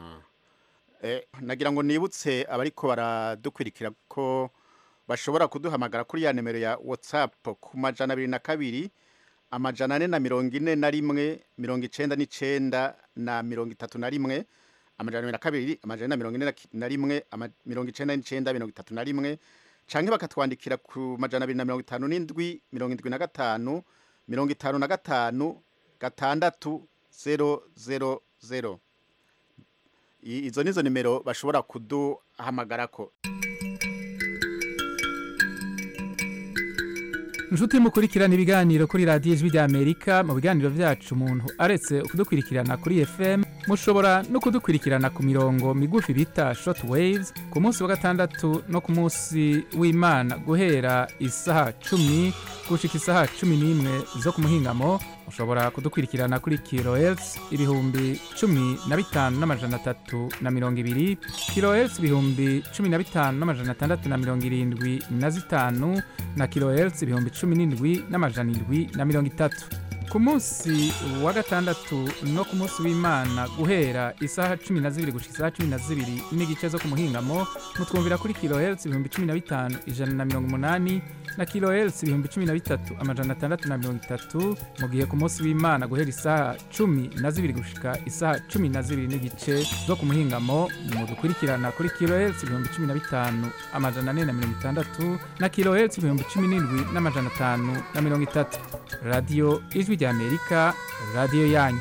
Eh, nagira ngo nibutse abariko baradukwirikira ko bashobora kuduhamagara kuri ya nimero ya WhatsApp ku majana abiri na kabiri amajana ane na mirongo ine na rimwe mirongo icenda n'icenda na mirongo itatu na rimwe amajana abiri na kabiri amajana ane na mirongo ine na ki- na rimwe ama- mirongo icenda n'icenda mirongo itatu na rimwe canke bakatwandikira ku majana abiri na mirongo itanu n'indwi mirongo indwi na gatanu mirongo itanu na gatanu gatandatu zero zero zero I- izo nizo nimero bashobora kuduhamagarako inshuti mukurikirana ibiganiro kuri radiyo ijwi ry'amerika mu biganiro byacu umuntu aretse kudukurikirana kuri fm mushobora no kudukurikirana ku mirongo migufi bita short waves ku munsi wa gatandatu no ku munsi w'imana guhera isaha cumi gushika isaha cumi n'imwe zo ku muhingamo mushobora kudukurikirana kuri kilohertz ibihumbi cumi na bitanu n'amajana atatu na mirongo ibiri kilohertz ibihumbi cumi na bitanu n'amajana atandatu na mirongo irindwi na zitanu na kilohertz ibihumbi cumi n'indwi n'amajana indwi na mirongo itatu ku munsi wa gatandatu no ku munsi w'imana guhera isaha cumi na zibiri gushika isaha cumi na zibiri n'igice zo ku muhingamo mutwumvira kuri kilohertz ibihumbi cumi na bitanu ijana na mirongo umunani na kilohertz ibihumbi cumi na bitatu amajana atandatu na mirongo itatu mu gihe ku munsi w'imana guhera isaha cumi na zibiri gushika isaha cumi na zibiri n'igice zo ku muhingamo mudukurikirana kuri kilohertz ibihumbi cumi na bitanu amajana ane na mirongo itandatu na kilohertz ibihumbi cumi n'indwi n'amajana atanu na mirongo itatu radiyo ijwi ry'amerika radiyo yanyu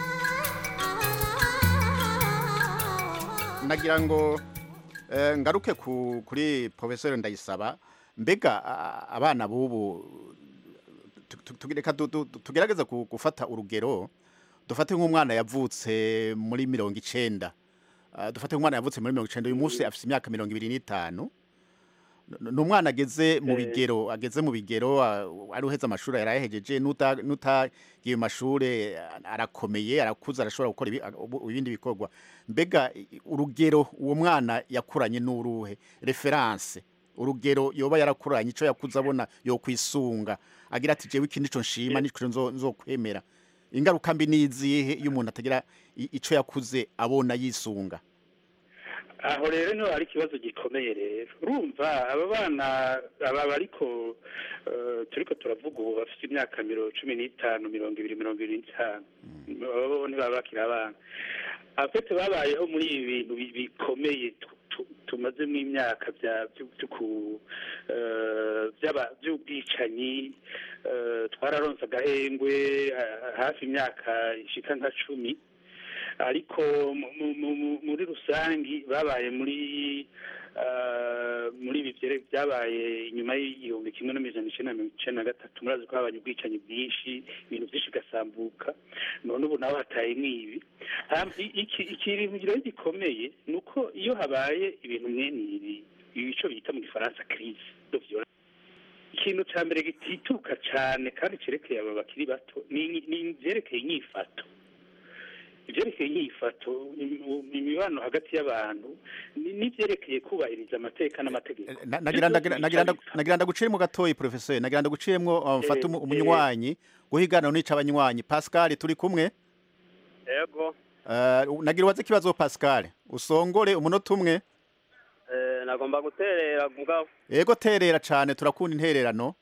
nagira ngo eh, ngaruke ku, kuri professeur ndayisaba mbega a- abana bubu tu- tu- tugireka tu- tu- tugerageza ku- gufata urugero dufate nk'umwana yavutse muri mirongo icenda Ah, dufate nk'umwana yavutse muri mirongo icenda uyu munsi afite imyaka mirongo ibiri n'itanu N- ni umwana ageze mu Eh. bigero ageze mu bigero ah, ari uheze amashuri yarayahejeje nuta nutagiye mu mashuri ah, arakomeye arakuze arashobora gukora ibi- ah, ubu- ibindi bikorwa mbega i- urugero uwo mwana yakuranye n'uruhe reference urugero yoba yarakuranye ico yakuze abona yo kwisunga agira ati jewe iki nico nshima nico nzo nzokwemera ingaruka mbi nizihe iyo umuntu atagira i- ico yakuze abona yisunga aho rero niho hari ikibazo gikomeye rero urumva aba bana aba bariko eh, eh, turiko turavuga ubu bafite imyaka mirongo cumi n'itanu mirongo ibiri mirongo ibiri n'itanu abo ntibaba bakiri abana afite babayeho muri ibi bintu bi- bikomeye tu- tu- tumazemo imyaka bya- byo- byo ku- eh, by'aba- by'ubwicanyi eh, twararonse agahengwe ha- hafi imyaka ishika nka cumi ariko mu- mu- mu- mu- muri rusangi babaye muri eh, muri ibi byere- byabaye inyuma y'igihumbi kimwe n'amajana icenda na mirongo icenda na gatatu murazi ko habaye ubwicanyi bwinshi ibintu byinshi bigasambuka none ubu nawe hatayemwo ibi Hama i- iki ikintu rero gikomeye ni uko iyo habaye ibintu mwene ibi ico bita mu gifaransa crise de violence ikintu ca mbere gitituka cane kandi cerekeye aba bakiri bato ni ni ivyerekeye inyifato ivyerekeye inyifato im- imibano hagati y'abantu ni- n'ivyerekeye kubahiriza amateka n'amategeko Na- nagira ndagira nagira nda- nagira ndaguciremo gatoyi professeur nagira ndaguciremo uh, mfata umu- Eh, umunywanyi guhigana nica abanywanyi Pascal turi kumwe yego uh, nagira ubaze kibazo Pascal usongore umunota umwe eh, nagomba guterera mugabo yego terera cane turakunda intererano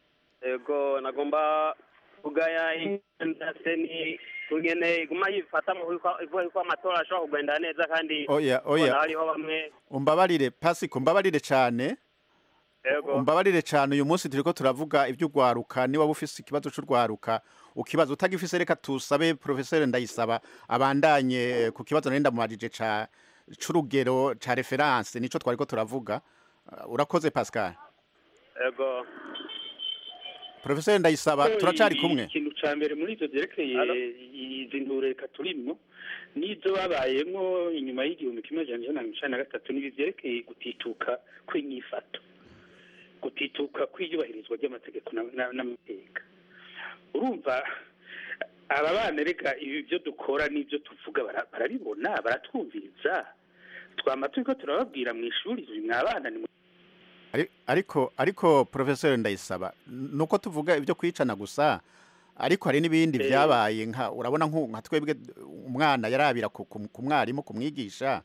yego nagomba kugaya indase ni kugene iguma yifata mu ivuga yuko amatora ashobora kugenda neza kandi Oya, oya. ubona hariho bamwe umbabarire Pasiko umbabarire cane yego umbabarire cane uyu munsi turiko turavuga ivy'ugwaruka ni waba ufise ikibazo c'urwaruka ukibazo utagifise reka tusabe professeur ndayisaba abandanye eh, ku kibazo nari ndamubajije ca c'urugero ca reference nico twariko turavuga Uh, urakoze Pascal yego professeur ndayisaba Ko turacari i- kumwe ikintu ca mbere muri ivyo vyerekeye izi ntureka turimwo n'izo babayemwo inyuma y'igihumbi kimwe amajana ijana na mirongo icenda na gatatu n'ibi vyerekeye gutituka kw'inyifato gutituka kw'iyubahirizwa ry'amategeko na- na- n'amateka urumva aba bana reka ibi byo dukora n'ibyo tuvuga bara- barabibona baratwumviriza twama turiko turababwira mu ishuri mwa bana ni Ari- ariko ariko professeur ndayisaba nuko tuvuga ibyo kwicana gusa ariko hari n'ibindi Eh. vyabaye nka urabona nku- nka twebwe umwana yarabira ku ku- ku mwarimu kumwigisha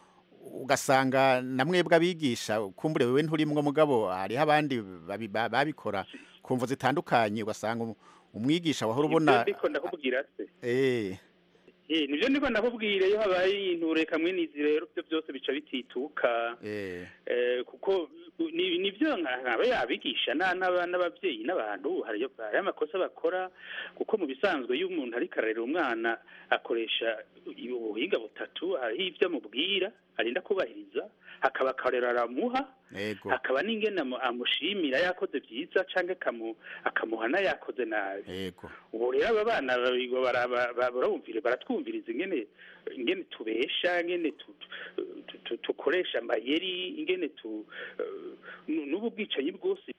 ugasanga na mwebwe abigisha kumbure wewe nturimwo mugabo hariho abandi babi- ba- babikora ku mvo zitandukanye ugasanga um- umwigisha wahora ubona Ibyo ndiko ndakubwira se eh Eh, nivyo ndiko ndakubwira iyo habaye intureka mwe nizi rero byo byose bica bitituka eh eh, kuko ni- nivyo nka- nkaba yabigisha na- n'aba- n'abavyeyi n'abantu hari hari amakosa bakora kuko mu bisanzwe iyo umuntu ariko ararera umwana akoresha ubuhinga butatu hariho ivyo amubwira arinda kubahiriza hakaba akarero aramuha yego hakaba n'ingene amu- amushimira yakoze vyiza canke akamu- akamuhana yakoze nabi yego ubu rero aba bana barabigwa baraba- ba- barabumvira baratwumviriza ingene ingene tubesha ingene tu- tu- tu- tu- tukoresha amayeri ingene tu eh, nu- n'ubu bwicanyi bwose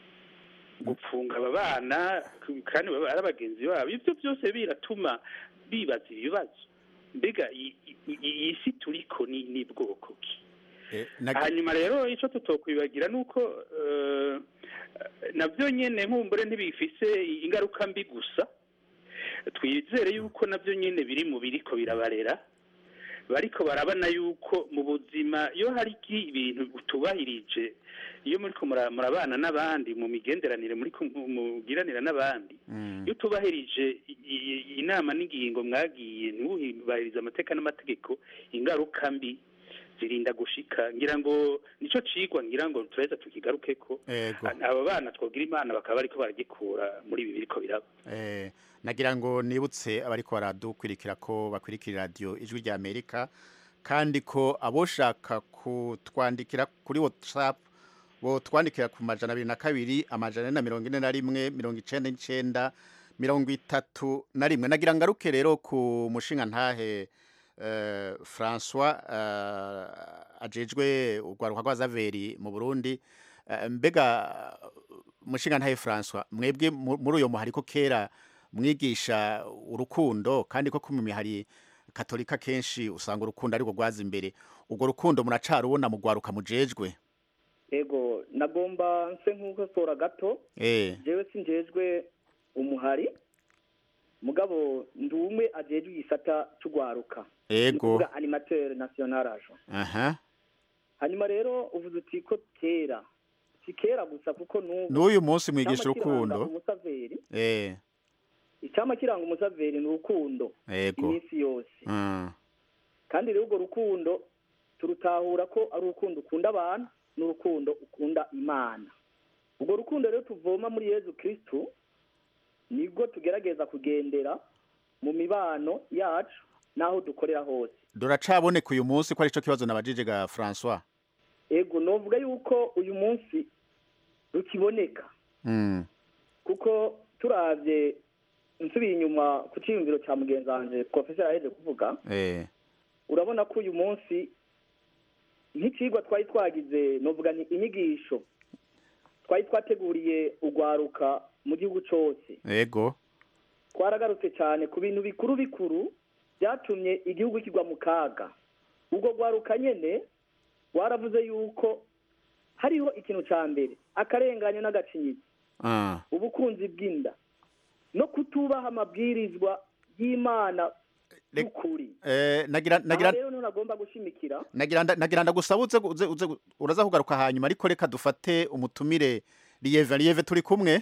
gupfunga aba bana k- kandi baba ari abagenzi babo ibyo byose biratuma bibaza ibibazo mbega i- i- iyi si turiko ni ni bwoko ki eh, nag- hanyuma rero icyo tutokwibagira ni uko eh, nabyo nyine nkumbure ntibifise ingaruka mbi gusa twizere yuko nabyo nyine biri mu biriko birabarera bariko barabona yuko mu buzima iyo hari iki- ibintu utubahirije iyo muri ko mura- murabana n'abandi mu migenderanire muri ko mu- mugiranira n'abandi iyo utubahirije i- i- inama n'ingingo mwagiye ntiwubahirize amateka n'amategeko ingaruka mbi zirinda gushika ngira ngo nico cigwa ngira ngo turaheza tukigarukeko yego abo bana twogira imana bakaba bariko baragikura muri ibi biriko biraba Eh, nagira ngo nibutse abariko baradukwirikira ko bakwirikira radio ijwi rya Amerika kandi ko aboshaka kutwandikira kuri WhatsApp bo twandikira ku majana abiri na kabiri amajana ane na mirongo ine na rimwe mirongo icenda n'icenda mirongo itatu na rimwe nagira ngaruke rero ku mushinga ntahe eh, François eh, ajejwe urwaruka rw'azaveri mu Burundi Eh, mbega mushinga ntahe François mwebwe mu- muri uyo muhari ko kera mwigisha urukundo kandi ko kumwe hari katolika kenshi usanga urukundo ariko rwaza imbere ubwo rukundo muracarubona mu rwaruka mujejwe ego nagomba nse nk'ukosora gato eh jewe sinjejwe umuhari mugabo ndi umwe ajejwe igisata c'ugwaruka ego kuvuga animateur national agent aha hanyuma rero uvuze uti ko kera si kera gusa kuko n'ubu n'uyu munsi mwigisha Icyama kiranga urukundo umusaveri eh icyama kiranga umusaveri ni urukundo yego iminsi yose Mm. kandi rero urwo rukundo turutahura ko ari urukundo ukunda abantu n'urukundo ukunda imana urwo rukundo rero tuvoma muri yezu kirisitu nibwo tugerageza kugendera mu mibano yacu n'aho dukorera hose duracaboneka uyu munsi ko arico kibazo nabajije ga François ego novuga yuko uyu munsi rukiboneka mm. kuko turavye nsubiye inyuma ku cyiyumviro cya mugenzi wanje professor aheje kuvuga eh urabona ko uyu munsi nk'icigwa twari twagize novuga ni inyigisho twari twateguriye urwaruka mu gihugu cose yego twaragarutse cyane ku bintu bikuru bikuru byatumye igihugu kigwa mu kaga ubwo rwaruka nyene rwaravuze yuko hariho ikintu ca mbere akarenganyo n'agacinyizo ah ubukunzi bw'inda no kutubaha amabwirizwa y'imana y'ukuri eh nagira nagira aha rero niho nagomba gushimikira nagira nda- nagira ndagusabe uze uze uze uraza kugaruka hanyuma ariko reka dufate umutumire Lieve Lieve turi kumwe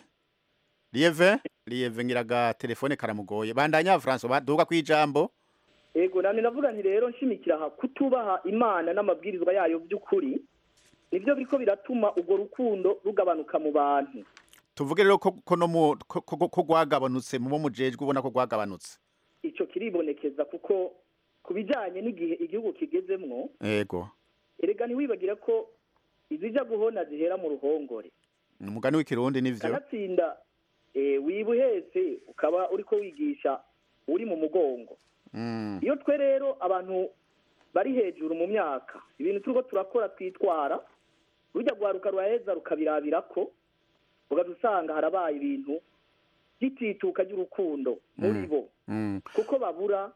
Lieve Lieve ngiraga telefone karamugoye bandanya François baduga kwijambo ego nani navuga nti rero nshimikira aha kutubaha imana n'amabwirizwa yayo by'ukuri nibyo biriko biratuma urwo rukundo rugabanuka mu bantu tuvuge rero ko ko no mu ko- ko ko gwagabanutse mu bo mujejwe ubona ko gwagabanutse ico kiribonekeza kuko ku bijanye n'igihe igihugu kigezemwo yego erega ntiwibagire ko izija guhona zihera mu ruhongore umugani w'ikirundi nivyo kanatsinda eh, wiba uhetse ukaba uriko wigisha uri mu mugongo mm. iyo twe rero abantu bari hejuru mu myaka ibintu turiko turakora twitwara rujya rwaruka ruraheza rukabirabirako ugaca usanga harabaye ibintu by'itituka ry'urukundo muri bo Mm. kuko babura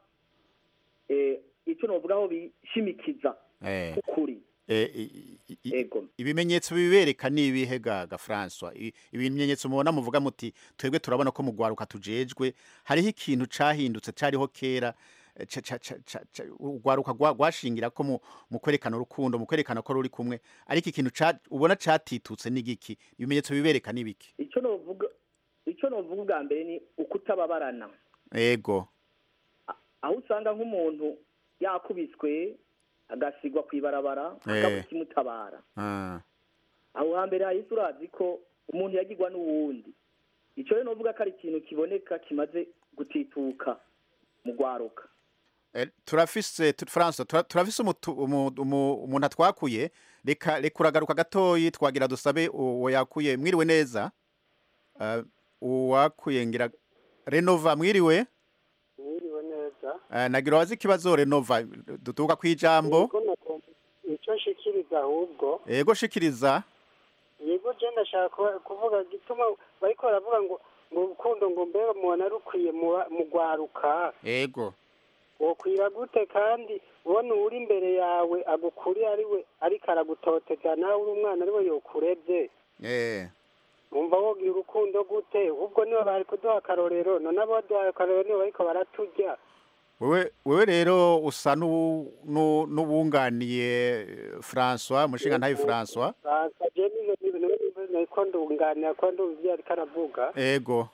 eh, icyo novugaho bishimikiza eh ukuri Eh, i- i- i- ibimenyetso bibereka ni ibihe ga ga François I- ibimenyetso mubona muvuga muti twebwe turabona ko mu gwaruka tujejwe hariho ikintu cahindutse cariho kera eh, ca- ca- ca- ca- ca- urwaruka gwa- gwashingira ko mu mu kwerekana urukundo mu kwerekana ko ruri kumwe ariko ikintu ca- ubona catitutse n'igiki ibimenyetso bibereka n'ibiki icyo novuga icyo novuga ubwa mbere ni ukutababarana ego aho usanga nk'umuntu yakubiswe agasigwa ku ibarabara Eh. akaba ikimutabara ah aho hambere hahise urazi ko umuntu yagirwa n'uwundi icyo rero novuga ko ari ikintu kiboneka kimaze gutituka mu rwaruka Eh, turafise tu- François tura- turafise umutu- umu- umu- umuntu atwakuye reka reka uragaruka gatoyi twagira dusabe uwo yakuye mwiriwe neza uh, uwakuye ngira Renova mwiriwe mwiriwe neza uh, nagira wazi ikibazo Renova dutuka kwijambo Yego nagomba- icyo nshikiriza ahubwo yego shikiriza yego je ndashaka kuba- kuvuga gituma bariko baravuga ngo ngo urukundo ngo mbega mubona rukwiye mu- mu rwaruka yego wokwira gute kandi ubona uri imbere yawe agukuriye ari we ariko aragutoteza nawe uri umwana ari we yokurevye eh wumva wogira urukundo gute ubwo nibo bari kuduha akarorero none abo baduhaye akarorero nibo bariko baraturya wewe wewe rero usa n'ubu- n'u- n'ubunganiye eh, François mushinga ntayi François Fransa je nizo niko ndunganira ko ndumva ivyo ariko aravuga ego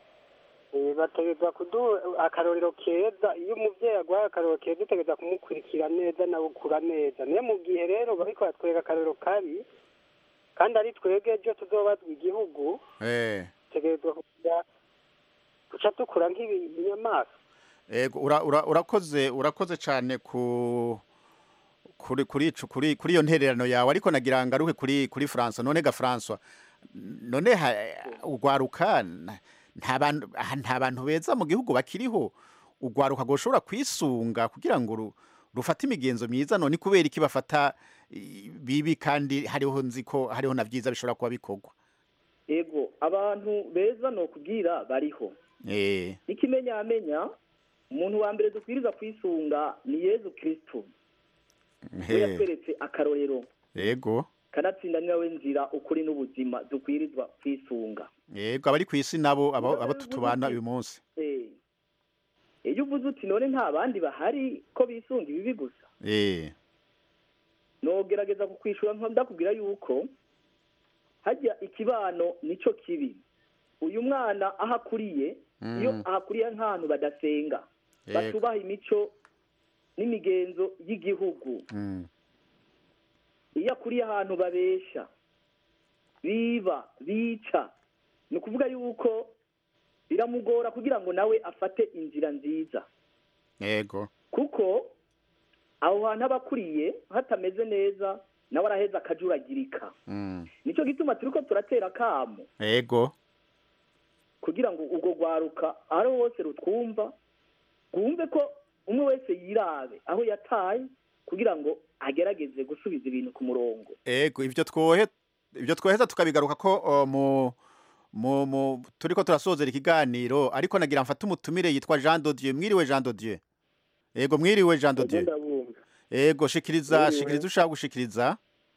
Eh, bategereza kuduha akarorero keza iyo umuvyeyi aguhaye akarorero keza utegereza kumukurikira neza nawe ukura neza niyo mu gihe rero bariko batwereka akarorero kabi kandi ari twebwe ejo tuzobazwa igihugu eh tegerezwa kugira guca dukura nk'ibinyamaswa Ego ura, ura, urakoze urakoze cyane ku kuri kuri ico- kuri kuri iyo ntererano yawe ariko nagira ngaruke kuri kuri France none ga François none ha- ugwaruka na- nta bantu ah, nta bantu beza mu gihugu bakiriho ugwaruka goshobora kwisunga kugira ngo ru- rufate imigenzo myiza none kubera iki bafata i- bibi kandi hariho nzi ko hariho na vyiza bishobora kuba bikorwa ego abantu beza ni ukubwira bariho eh ikimenyamenya umuntu wa mbere dukwiriza kwisunga ni yezu kirisitu we he, yatweretse akarorero ego kanatsinda ni nawe nzira ukuri n'ubuzima dukwirizwa kwisunga yego abari ku isi nabo abo abo tutubana uyu munsi Eh. iyo uvuze uti none nta bandi bahari ko bisunga ibibi gusa eh nogerageza kukwishura nka ndakubwira yuko hajya ikibano nico kibi uyu mwana aho akuriye Mm. iyo ahakuriye nk'ahantu badasenga Yego. batubaha imico n'imigenzo y'igihugu Mm. iyo akuriye ahantu babesha biba bica ni ukuvuga yuko biramugora kugira ngo nawe afate inzira nziza yego kuko aho hantu aba akuriye hatameze neza nawe araheza akajuragirika Mm. nicyo gituma turiko turatera akamo yego kugira ngo ubwo rwaruka aho hose rutwumva rwumve ko umwe wese yirabe aho yataye kugira ngo agerageze gusubiza ibintu ku murongo Ego ivyo twohe ivyo twoheza tukabigaruka ko o, mu mu mu turiko turasozera ikiganiro ariko nagira mfata umutumire yitwa Jean de Dieu mwiriwe Jean de Dieu Ego mwiriwe Jean de Dieu Ego shikiriza Mwiriwe. shikiriza ushaka gushikiriza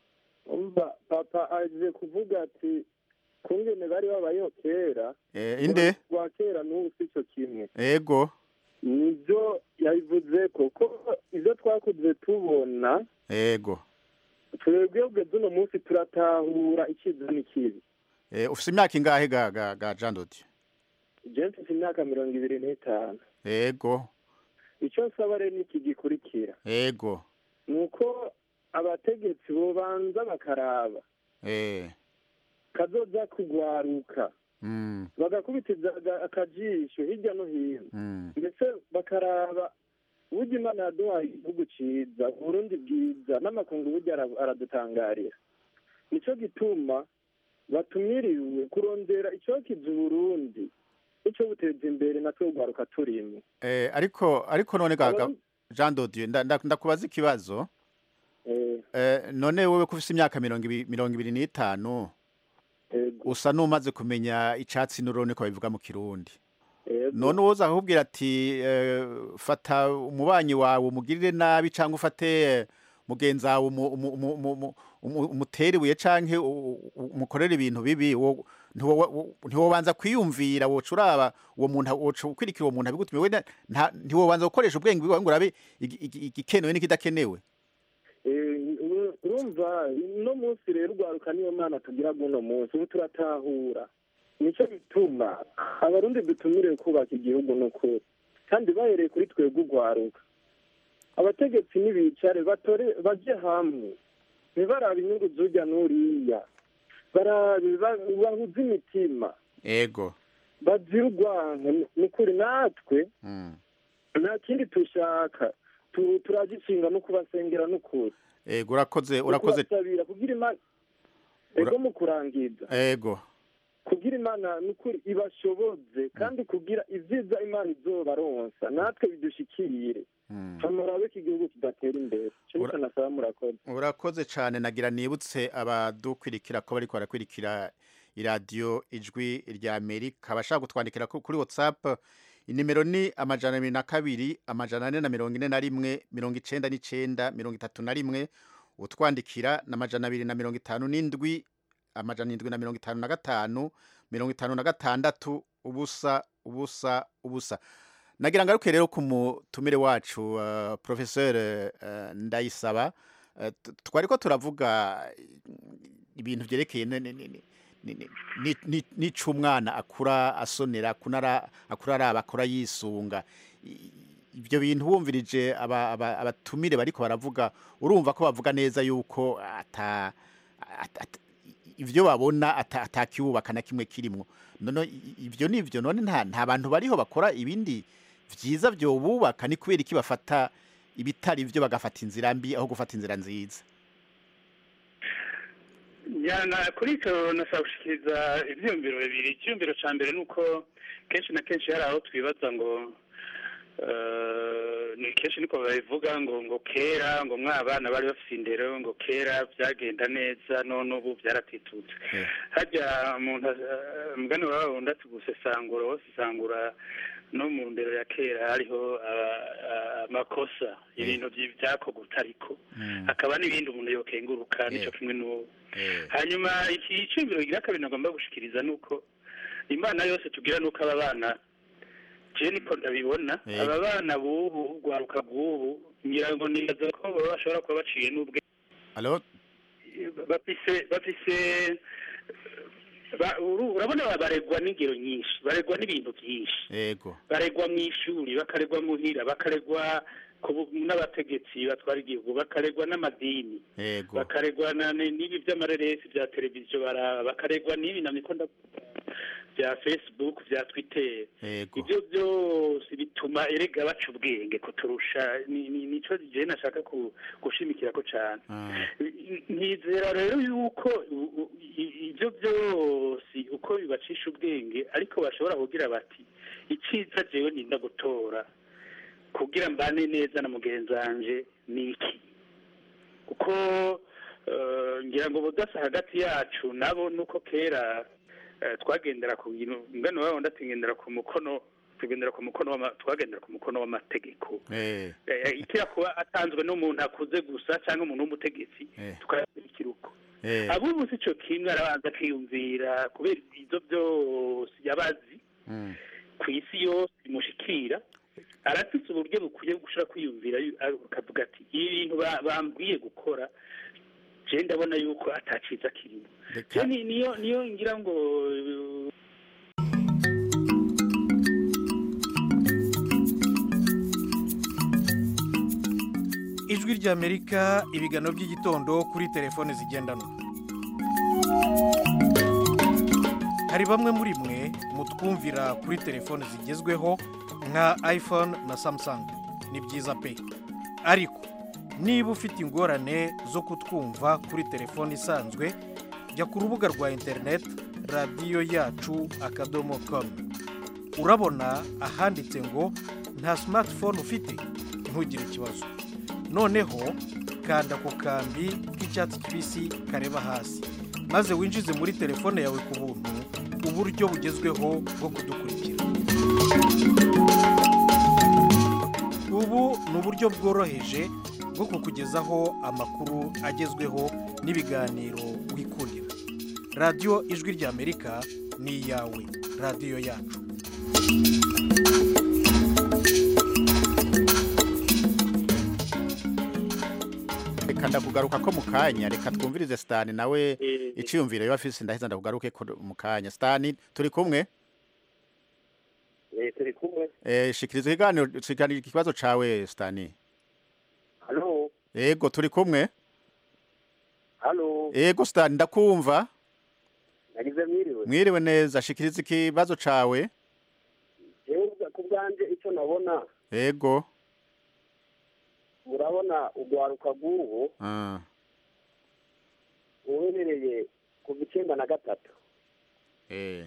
umva papa aje kuvuga ati kungene bari babayeho kera Eh, inde rwa kera n'ubu si cyo kimwe Ego nibyo yabivuze kuko ibyo twakuze tubona Ego twebwe ugeze uno munsi turatahura icyiza n'ikibi Eh ufise imyaka ingahe ga ga, ga Jean de Dieu je mfite imyaka mirongo ibiri n'itanu Ego icyo nsaba rero ni iki gikurikira Ego ni uko abategetsi bobanza bakaraba Eh kazoza kugwaruka mm bagakubitiza aga- akajisho hirya no hino mm ndetse bakaraba burya imana yaduhaye igihugu ciza uburundi bwiza n'amakungu burya ara- aradutangarira nico gituma batumiriwe kurondera icokiza uburundi ico buteza imbere natwe ugwaruka turimo Eh ariko ariko none ga ga- Abarundi- Jean de Dieu nda- nda- ndakubaza ikibazo eh, Eh, none wewe ko ufise imyaka mirongo ibi- mirongo ibiri n'itanu usa n'umaze kumenya icatsi n'urone ko babivuga mu kirundi none uwoza akakubwira ati eh, fata umubanyi wawe umugirire nabi cyangwa ufate eh, mugenzi wawe umu- umu- umu- umu- umu- umu- umutere ibuye canke u- u- umukorere ibintu bibi wo- ntiwo- wo- ntiwobanza kwiyumvira woca uraba uwo muntu woca ukwirikira uwo muntu abigutumye we na- nta- ntiwobanza gukoresha ubwenge bwawe ngo urabe igi- igi- igikenewe n'ikidakenewe Eh, uru- urumva uno munsi rero ugwaruka niyo mana tugira guno munsi ubu turatahura nico bituma abarundi dutumiriwe kubaka igihugu n'ukuri kandi bahereye kuri twebwe ugwaruka abategetsi n'ibicare batore baje hamwe ntibarabe inyungu z'urya n'uriya barabe ba- bahuze imitima ego bazira urwanka ni- ni kuri natwe Mm. nta kindi dushaka Tu- turagishinga no kubasengera n'ukuri ego urakoze urakoze kubasabira kugira imana ego mu kurangiza ego kugira imana nukuri ibashoboze kandi kugira ivyiza imana izobaronsa natwe bidushikire murabe ko igihugu kidatera imbere ico nico nasaba murakoze urakoze cyane nagira nibutse abadukwirikira ko bariko barakwirikira iradiyo ijwi rya amerika abashaka kutwandikira ku- kuri whatsapp inimero ni amajana abiri na kabiri amajana ane na mirongo ine na rimwe mirongo icenda n'icenda mirongo itatu na rimwe utwandikira na amajana abiri na mirongo itanu n'indwi amajana indwi na mirongo itanu na gatanu mirongo itanu na gatandatu ubusa ubusa ubusa nagira ngaruke rero ku mutumire wacu uh, professeur uh, ndayisaba uh, t- twariko turavuga ibintu vyerekeye ne- ne- ne- ne- ni- ni- ni- ni- nico umwana akura asonera kunara akura araba akura yisunga I- ibyo bintu wumvirije aba- aba- abatumire bariko baravuga urumva ko bavuga neza yuko ata at- at- ivyo babona ata- atakiwubaka na kimwe kirimwo none i- ivyo nivyo none nta nta bantu bariho bakora ibindi vyiza vyo bubaka ni kubera iki bafata ibitari vyo bagafata inzira mbi aho gufata inzira nziza njyana kuri icyo nashaka gushikiriza ibyiyumviro bibiri icyiyumviro cya mbere ni uko kenshi na kenshi hari aho twibaza ngo eh, ni kenshi niko babivuga ngo ngo kera ngo mwabana bari bafite indero ngo kera byagenda neza none ubu byaratitutse hajya umuntu eh, mugani wawe wundi ati gusesangura wasesangura no mu ndero ya kera hariho aba- a- amakosa ibintu byi- byakorwa utariko hakaba n'ibindi umuntu yokenguruka nicyo kimwe n'ubu hanyuma iki iciyumviro gira kabiri nagomba gushikiriza ni uko imana yose tugira ni uko aba bana je niko ndabibona Yego. aba bana b'ubu urwaruka bw'ubu ngira ngo nibaza ko baba bashobora kuba baciye n'ubwe alo bafise bafise ba- uru- urabona ba- baregwa n'ingero nyinshi baregwa n'ibintu byinshi yego baregwa mu ishuri bakaregwa muhira bakaregwa ku bu- n'abategetsi batwara igihugu bakaregwa n'amadini yego bakaregwa na- ni- n'ibi by'amareresi bya televiziyo baraba bakaregwa n'ibi na mikunda bya facebook bya twitter yego ibyo byose bituma erega baca ubwenge kuturusha ni- ni- nico je nashaka ku- gushimikira ko cyane nizera rero yuko u- u- i- ibyo byose uko bibacisha ubwenge ariko bashobora kugira bati icyiza jewe ninda gutora kugira mbane neza na mugenzi wanje ni iki kuko eh, ngira ngo budasa hagati yacu nabo nuko kera eh, twagendera ku bintu ngano wabo ndatingendera ku mukono tugendera ku mukono w'ama- twagendera ku mukono w'amategeko eh Eh, ikira kuba atanzwe n'umuntu akuze gusa cyangwa umuntu w'umutegetsi Eh. tukayakurikira uko eh abubu si cyo kimwe arabanza akiyumvira kubera ibyo byose yabazi mm. ku isi yose bimushikira arafite uburyo bukwiye gushobora kwiyumvira yu- akavuga ati ibi bintu ba- bambwiye gukora je ndabona yuko ataciza kirimo Je ni- niyo niyo ngira ngo uh, ijwi ry'amerika ibiganiro by'igitondo kuri telefone zigendanwa hari bamwe muri mwe mutwumvira kuri telefone zigezweho nka iphone na samsung ni byiza pe ariko niba ufite ingorane zo kutwumva kuri telefone isanzwe jya ku rubuga rwa interineti radiyo yacu akadomo komu urabona ahanditse ngo nta smartphone ufite ntugire ikibazo noneho kanda ku kambi k'icyatsi kibisi kareba hasi maze winjize muri telefone yawe ku buntu uburyo bugezweho bwo kudukurikira ubu ni uburyo bworoheje bwo kukugezaho amakuru agezweho n'ibiganiro wikurira radiyo ijwi ry'amerika ni iyawe radiyo yacu reka ndakugaruka ko mu kanya reka twumvirize sitani nawe iciyumviro yo afise ndaheza ndakugaruke ko mu kanya sitani turi kumwe Eh, turi kumwe eh shikiriza ikiganiro shikiriza ikibazo cawe sitani halo yego turi kumwe halo yego sitani ndakumva nagize mwiriwe mwiriwe neza shikiriza ikibazo cawe jewe ku bwanje icyo nabona yego urabona urwaruka rw'ubu ah uherereye kuva icyenda na gatatu eh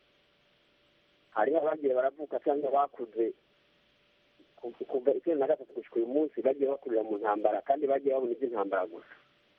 hariho abagiye baravuka cyangwa bakuze ku- kuva icyenda na gatatu gushyika uyu munsi bagiye bakurira mu ntambara kandi bagiye babona iby'intambara gusa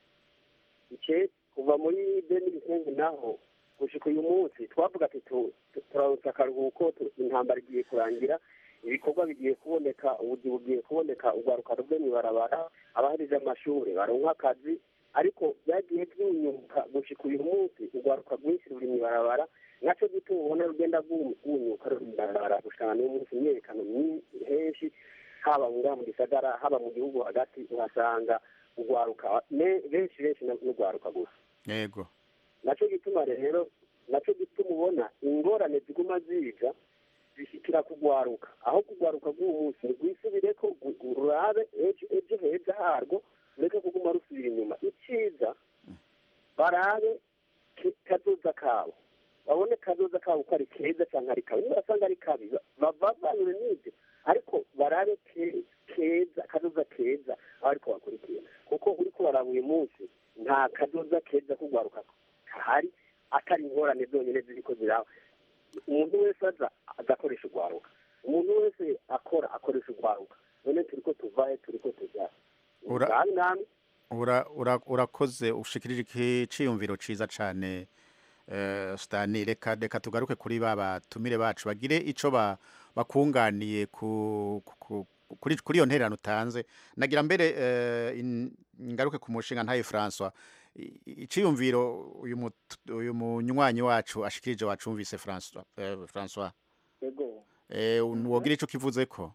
ike kuva muri bene ibisenyi naho gushyika uyu munsi twavuga ati tu- tu- turamutse akaruhuko tu- intambara igiye kurangira ibikorwa bigiye kuboneka ubugi bugiye kuboneka urwaruka ruve mu ibarabara abaharije amashuri baronka akazi ariko byagiye byunyuka gushyika uyu munsi urwaruka rwinshi ruri mu ibarabara nacyo gituma ubona rugenda rwunyuka ruri mu ibarabara gushana n'uyu munsi imyerekano myinshi henshi haba ngaha mu gisagara haba mu gihugu hagati uhasanga urwaruka ne- benshi benshi na- n'urwaruka gusa yego nacyo gituma rero nacyo gituma ubona ingorane ziguma ziza zishyikira kugwaruka aho kugwaruka bw'uwo munsi rwisubire ko gu- rurabe ejo ejo heza harwo rureke kuguma rusubira inyuma icyiza barabe ke- kazoza kabo babone kazoza kabo ko ari keza cyangwa ari kabi niba basanga ari kabi ba- bavanure n'ibyo ariko barabe ke- keza kazoza keza aho ariko bakurikira kuko uri kubaraba uyu munsi nta kazoza keza kugwaruka kahari atari ingorane zonyine ziriko ziraba umuntu wese aza agakoresha urwaruka umuntu wese akora akoresha urwaruka none turiko tuvahe turiko tujya Ura- ngabi nami ura ura- urakoze ushikirije ikiciyumviro ciza cane eh, Stani reka reka tugaruke kuri ba batumire bacu bagire ico ba bakunganiye ku ku- ku- kuri kuri iyo ntererano utanze nagira mbere eh, in- ngaruke ku mushinga ntaye François I- iciyumviro uyu mut- uyu munywanyi wacu ashikirije wacumvise François eh, François yego eh wogira ico kivuze ko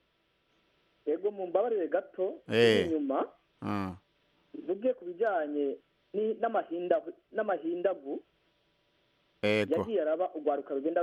yego mumbabarire gato Eh. inyuma mm. mvuge ku bijyanye ni- n'amahinda- n'amahindagu Ego. yagiye araba urwaruka rugenda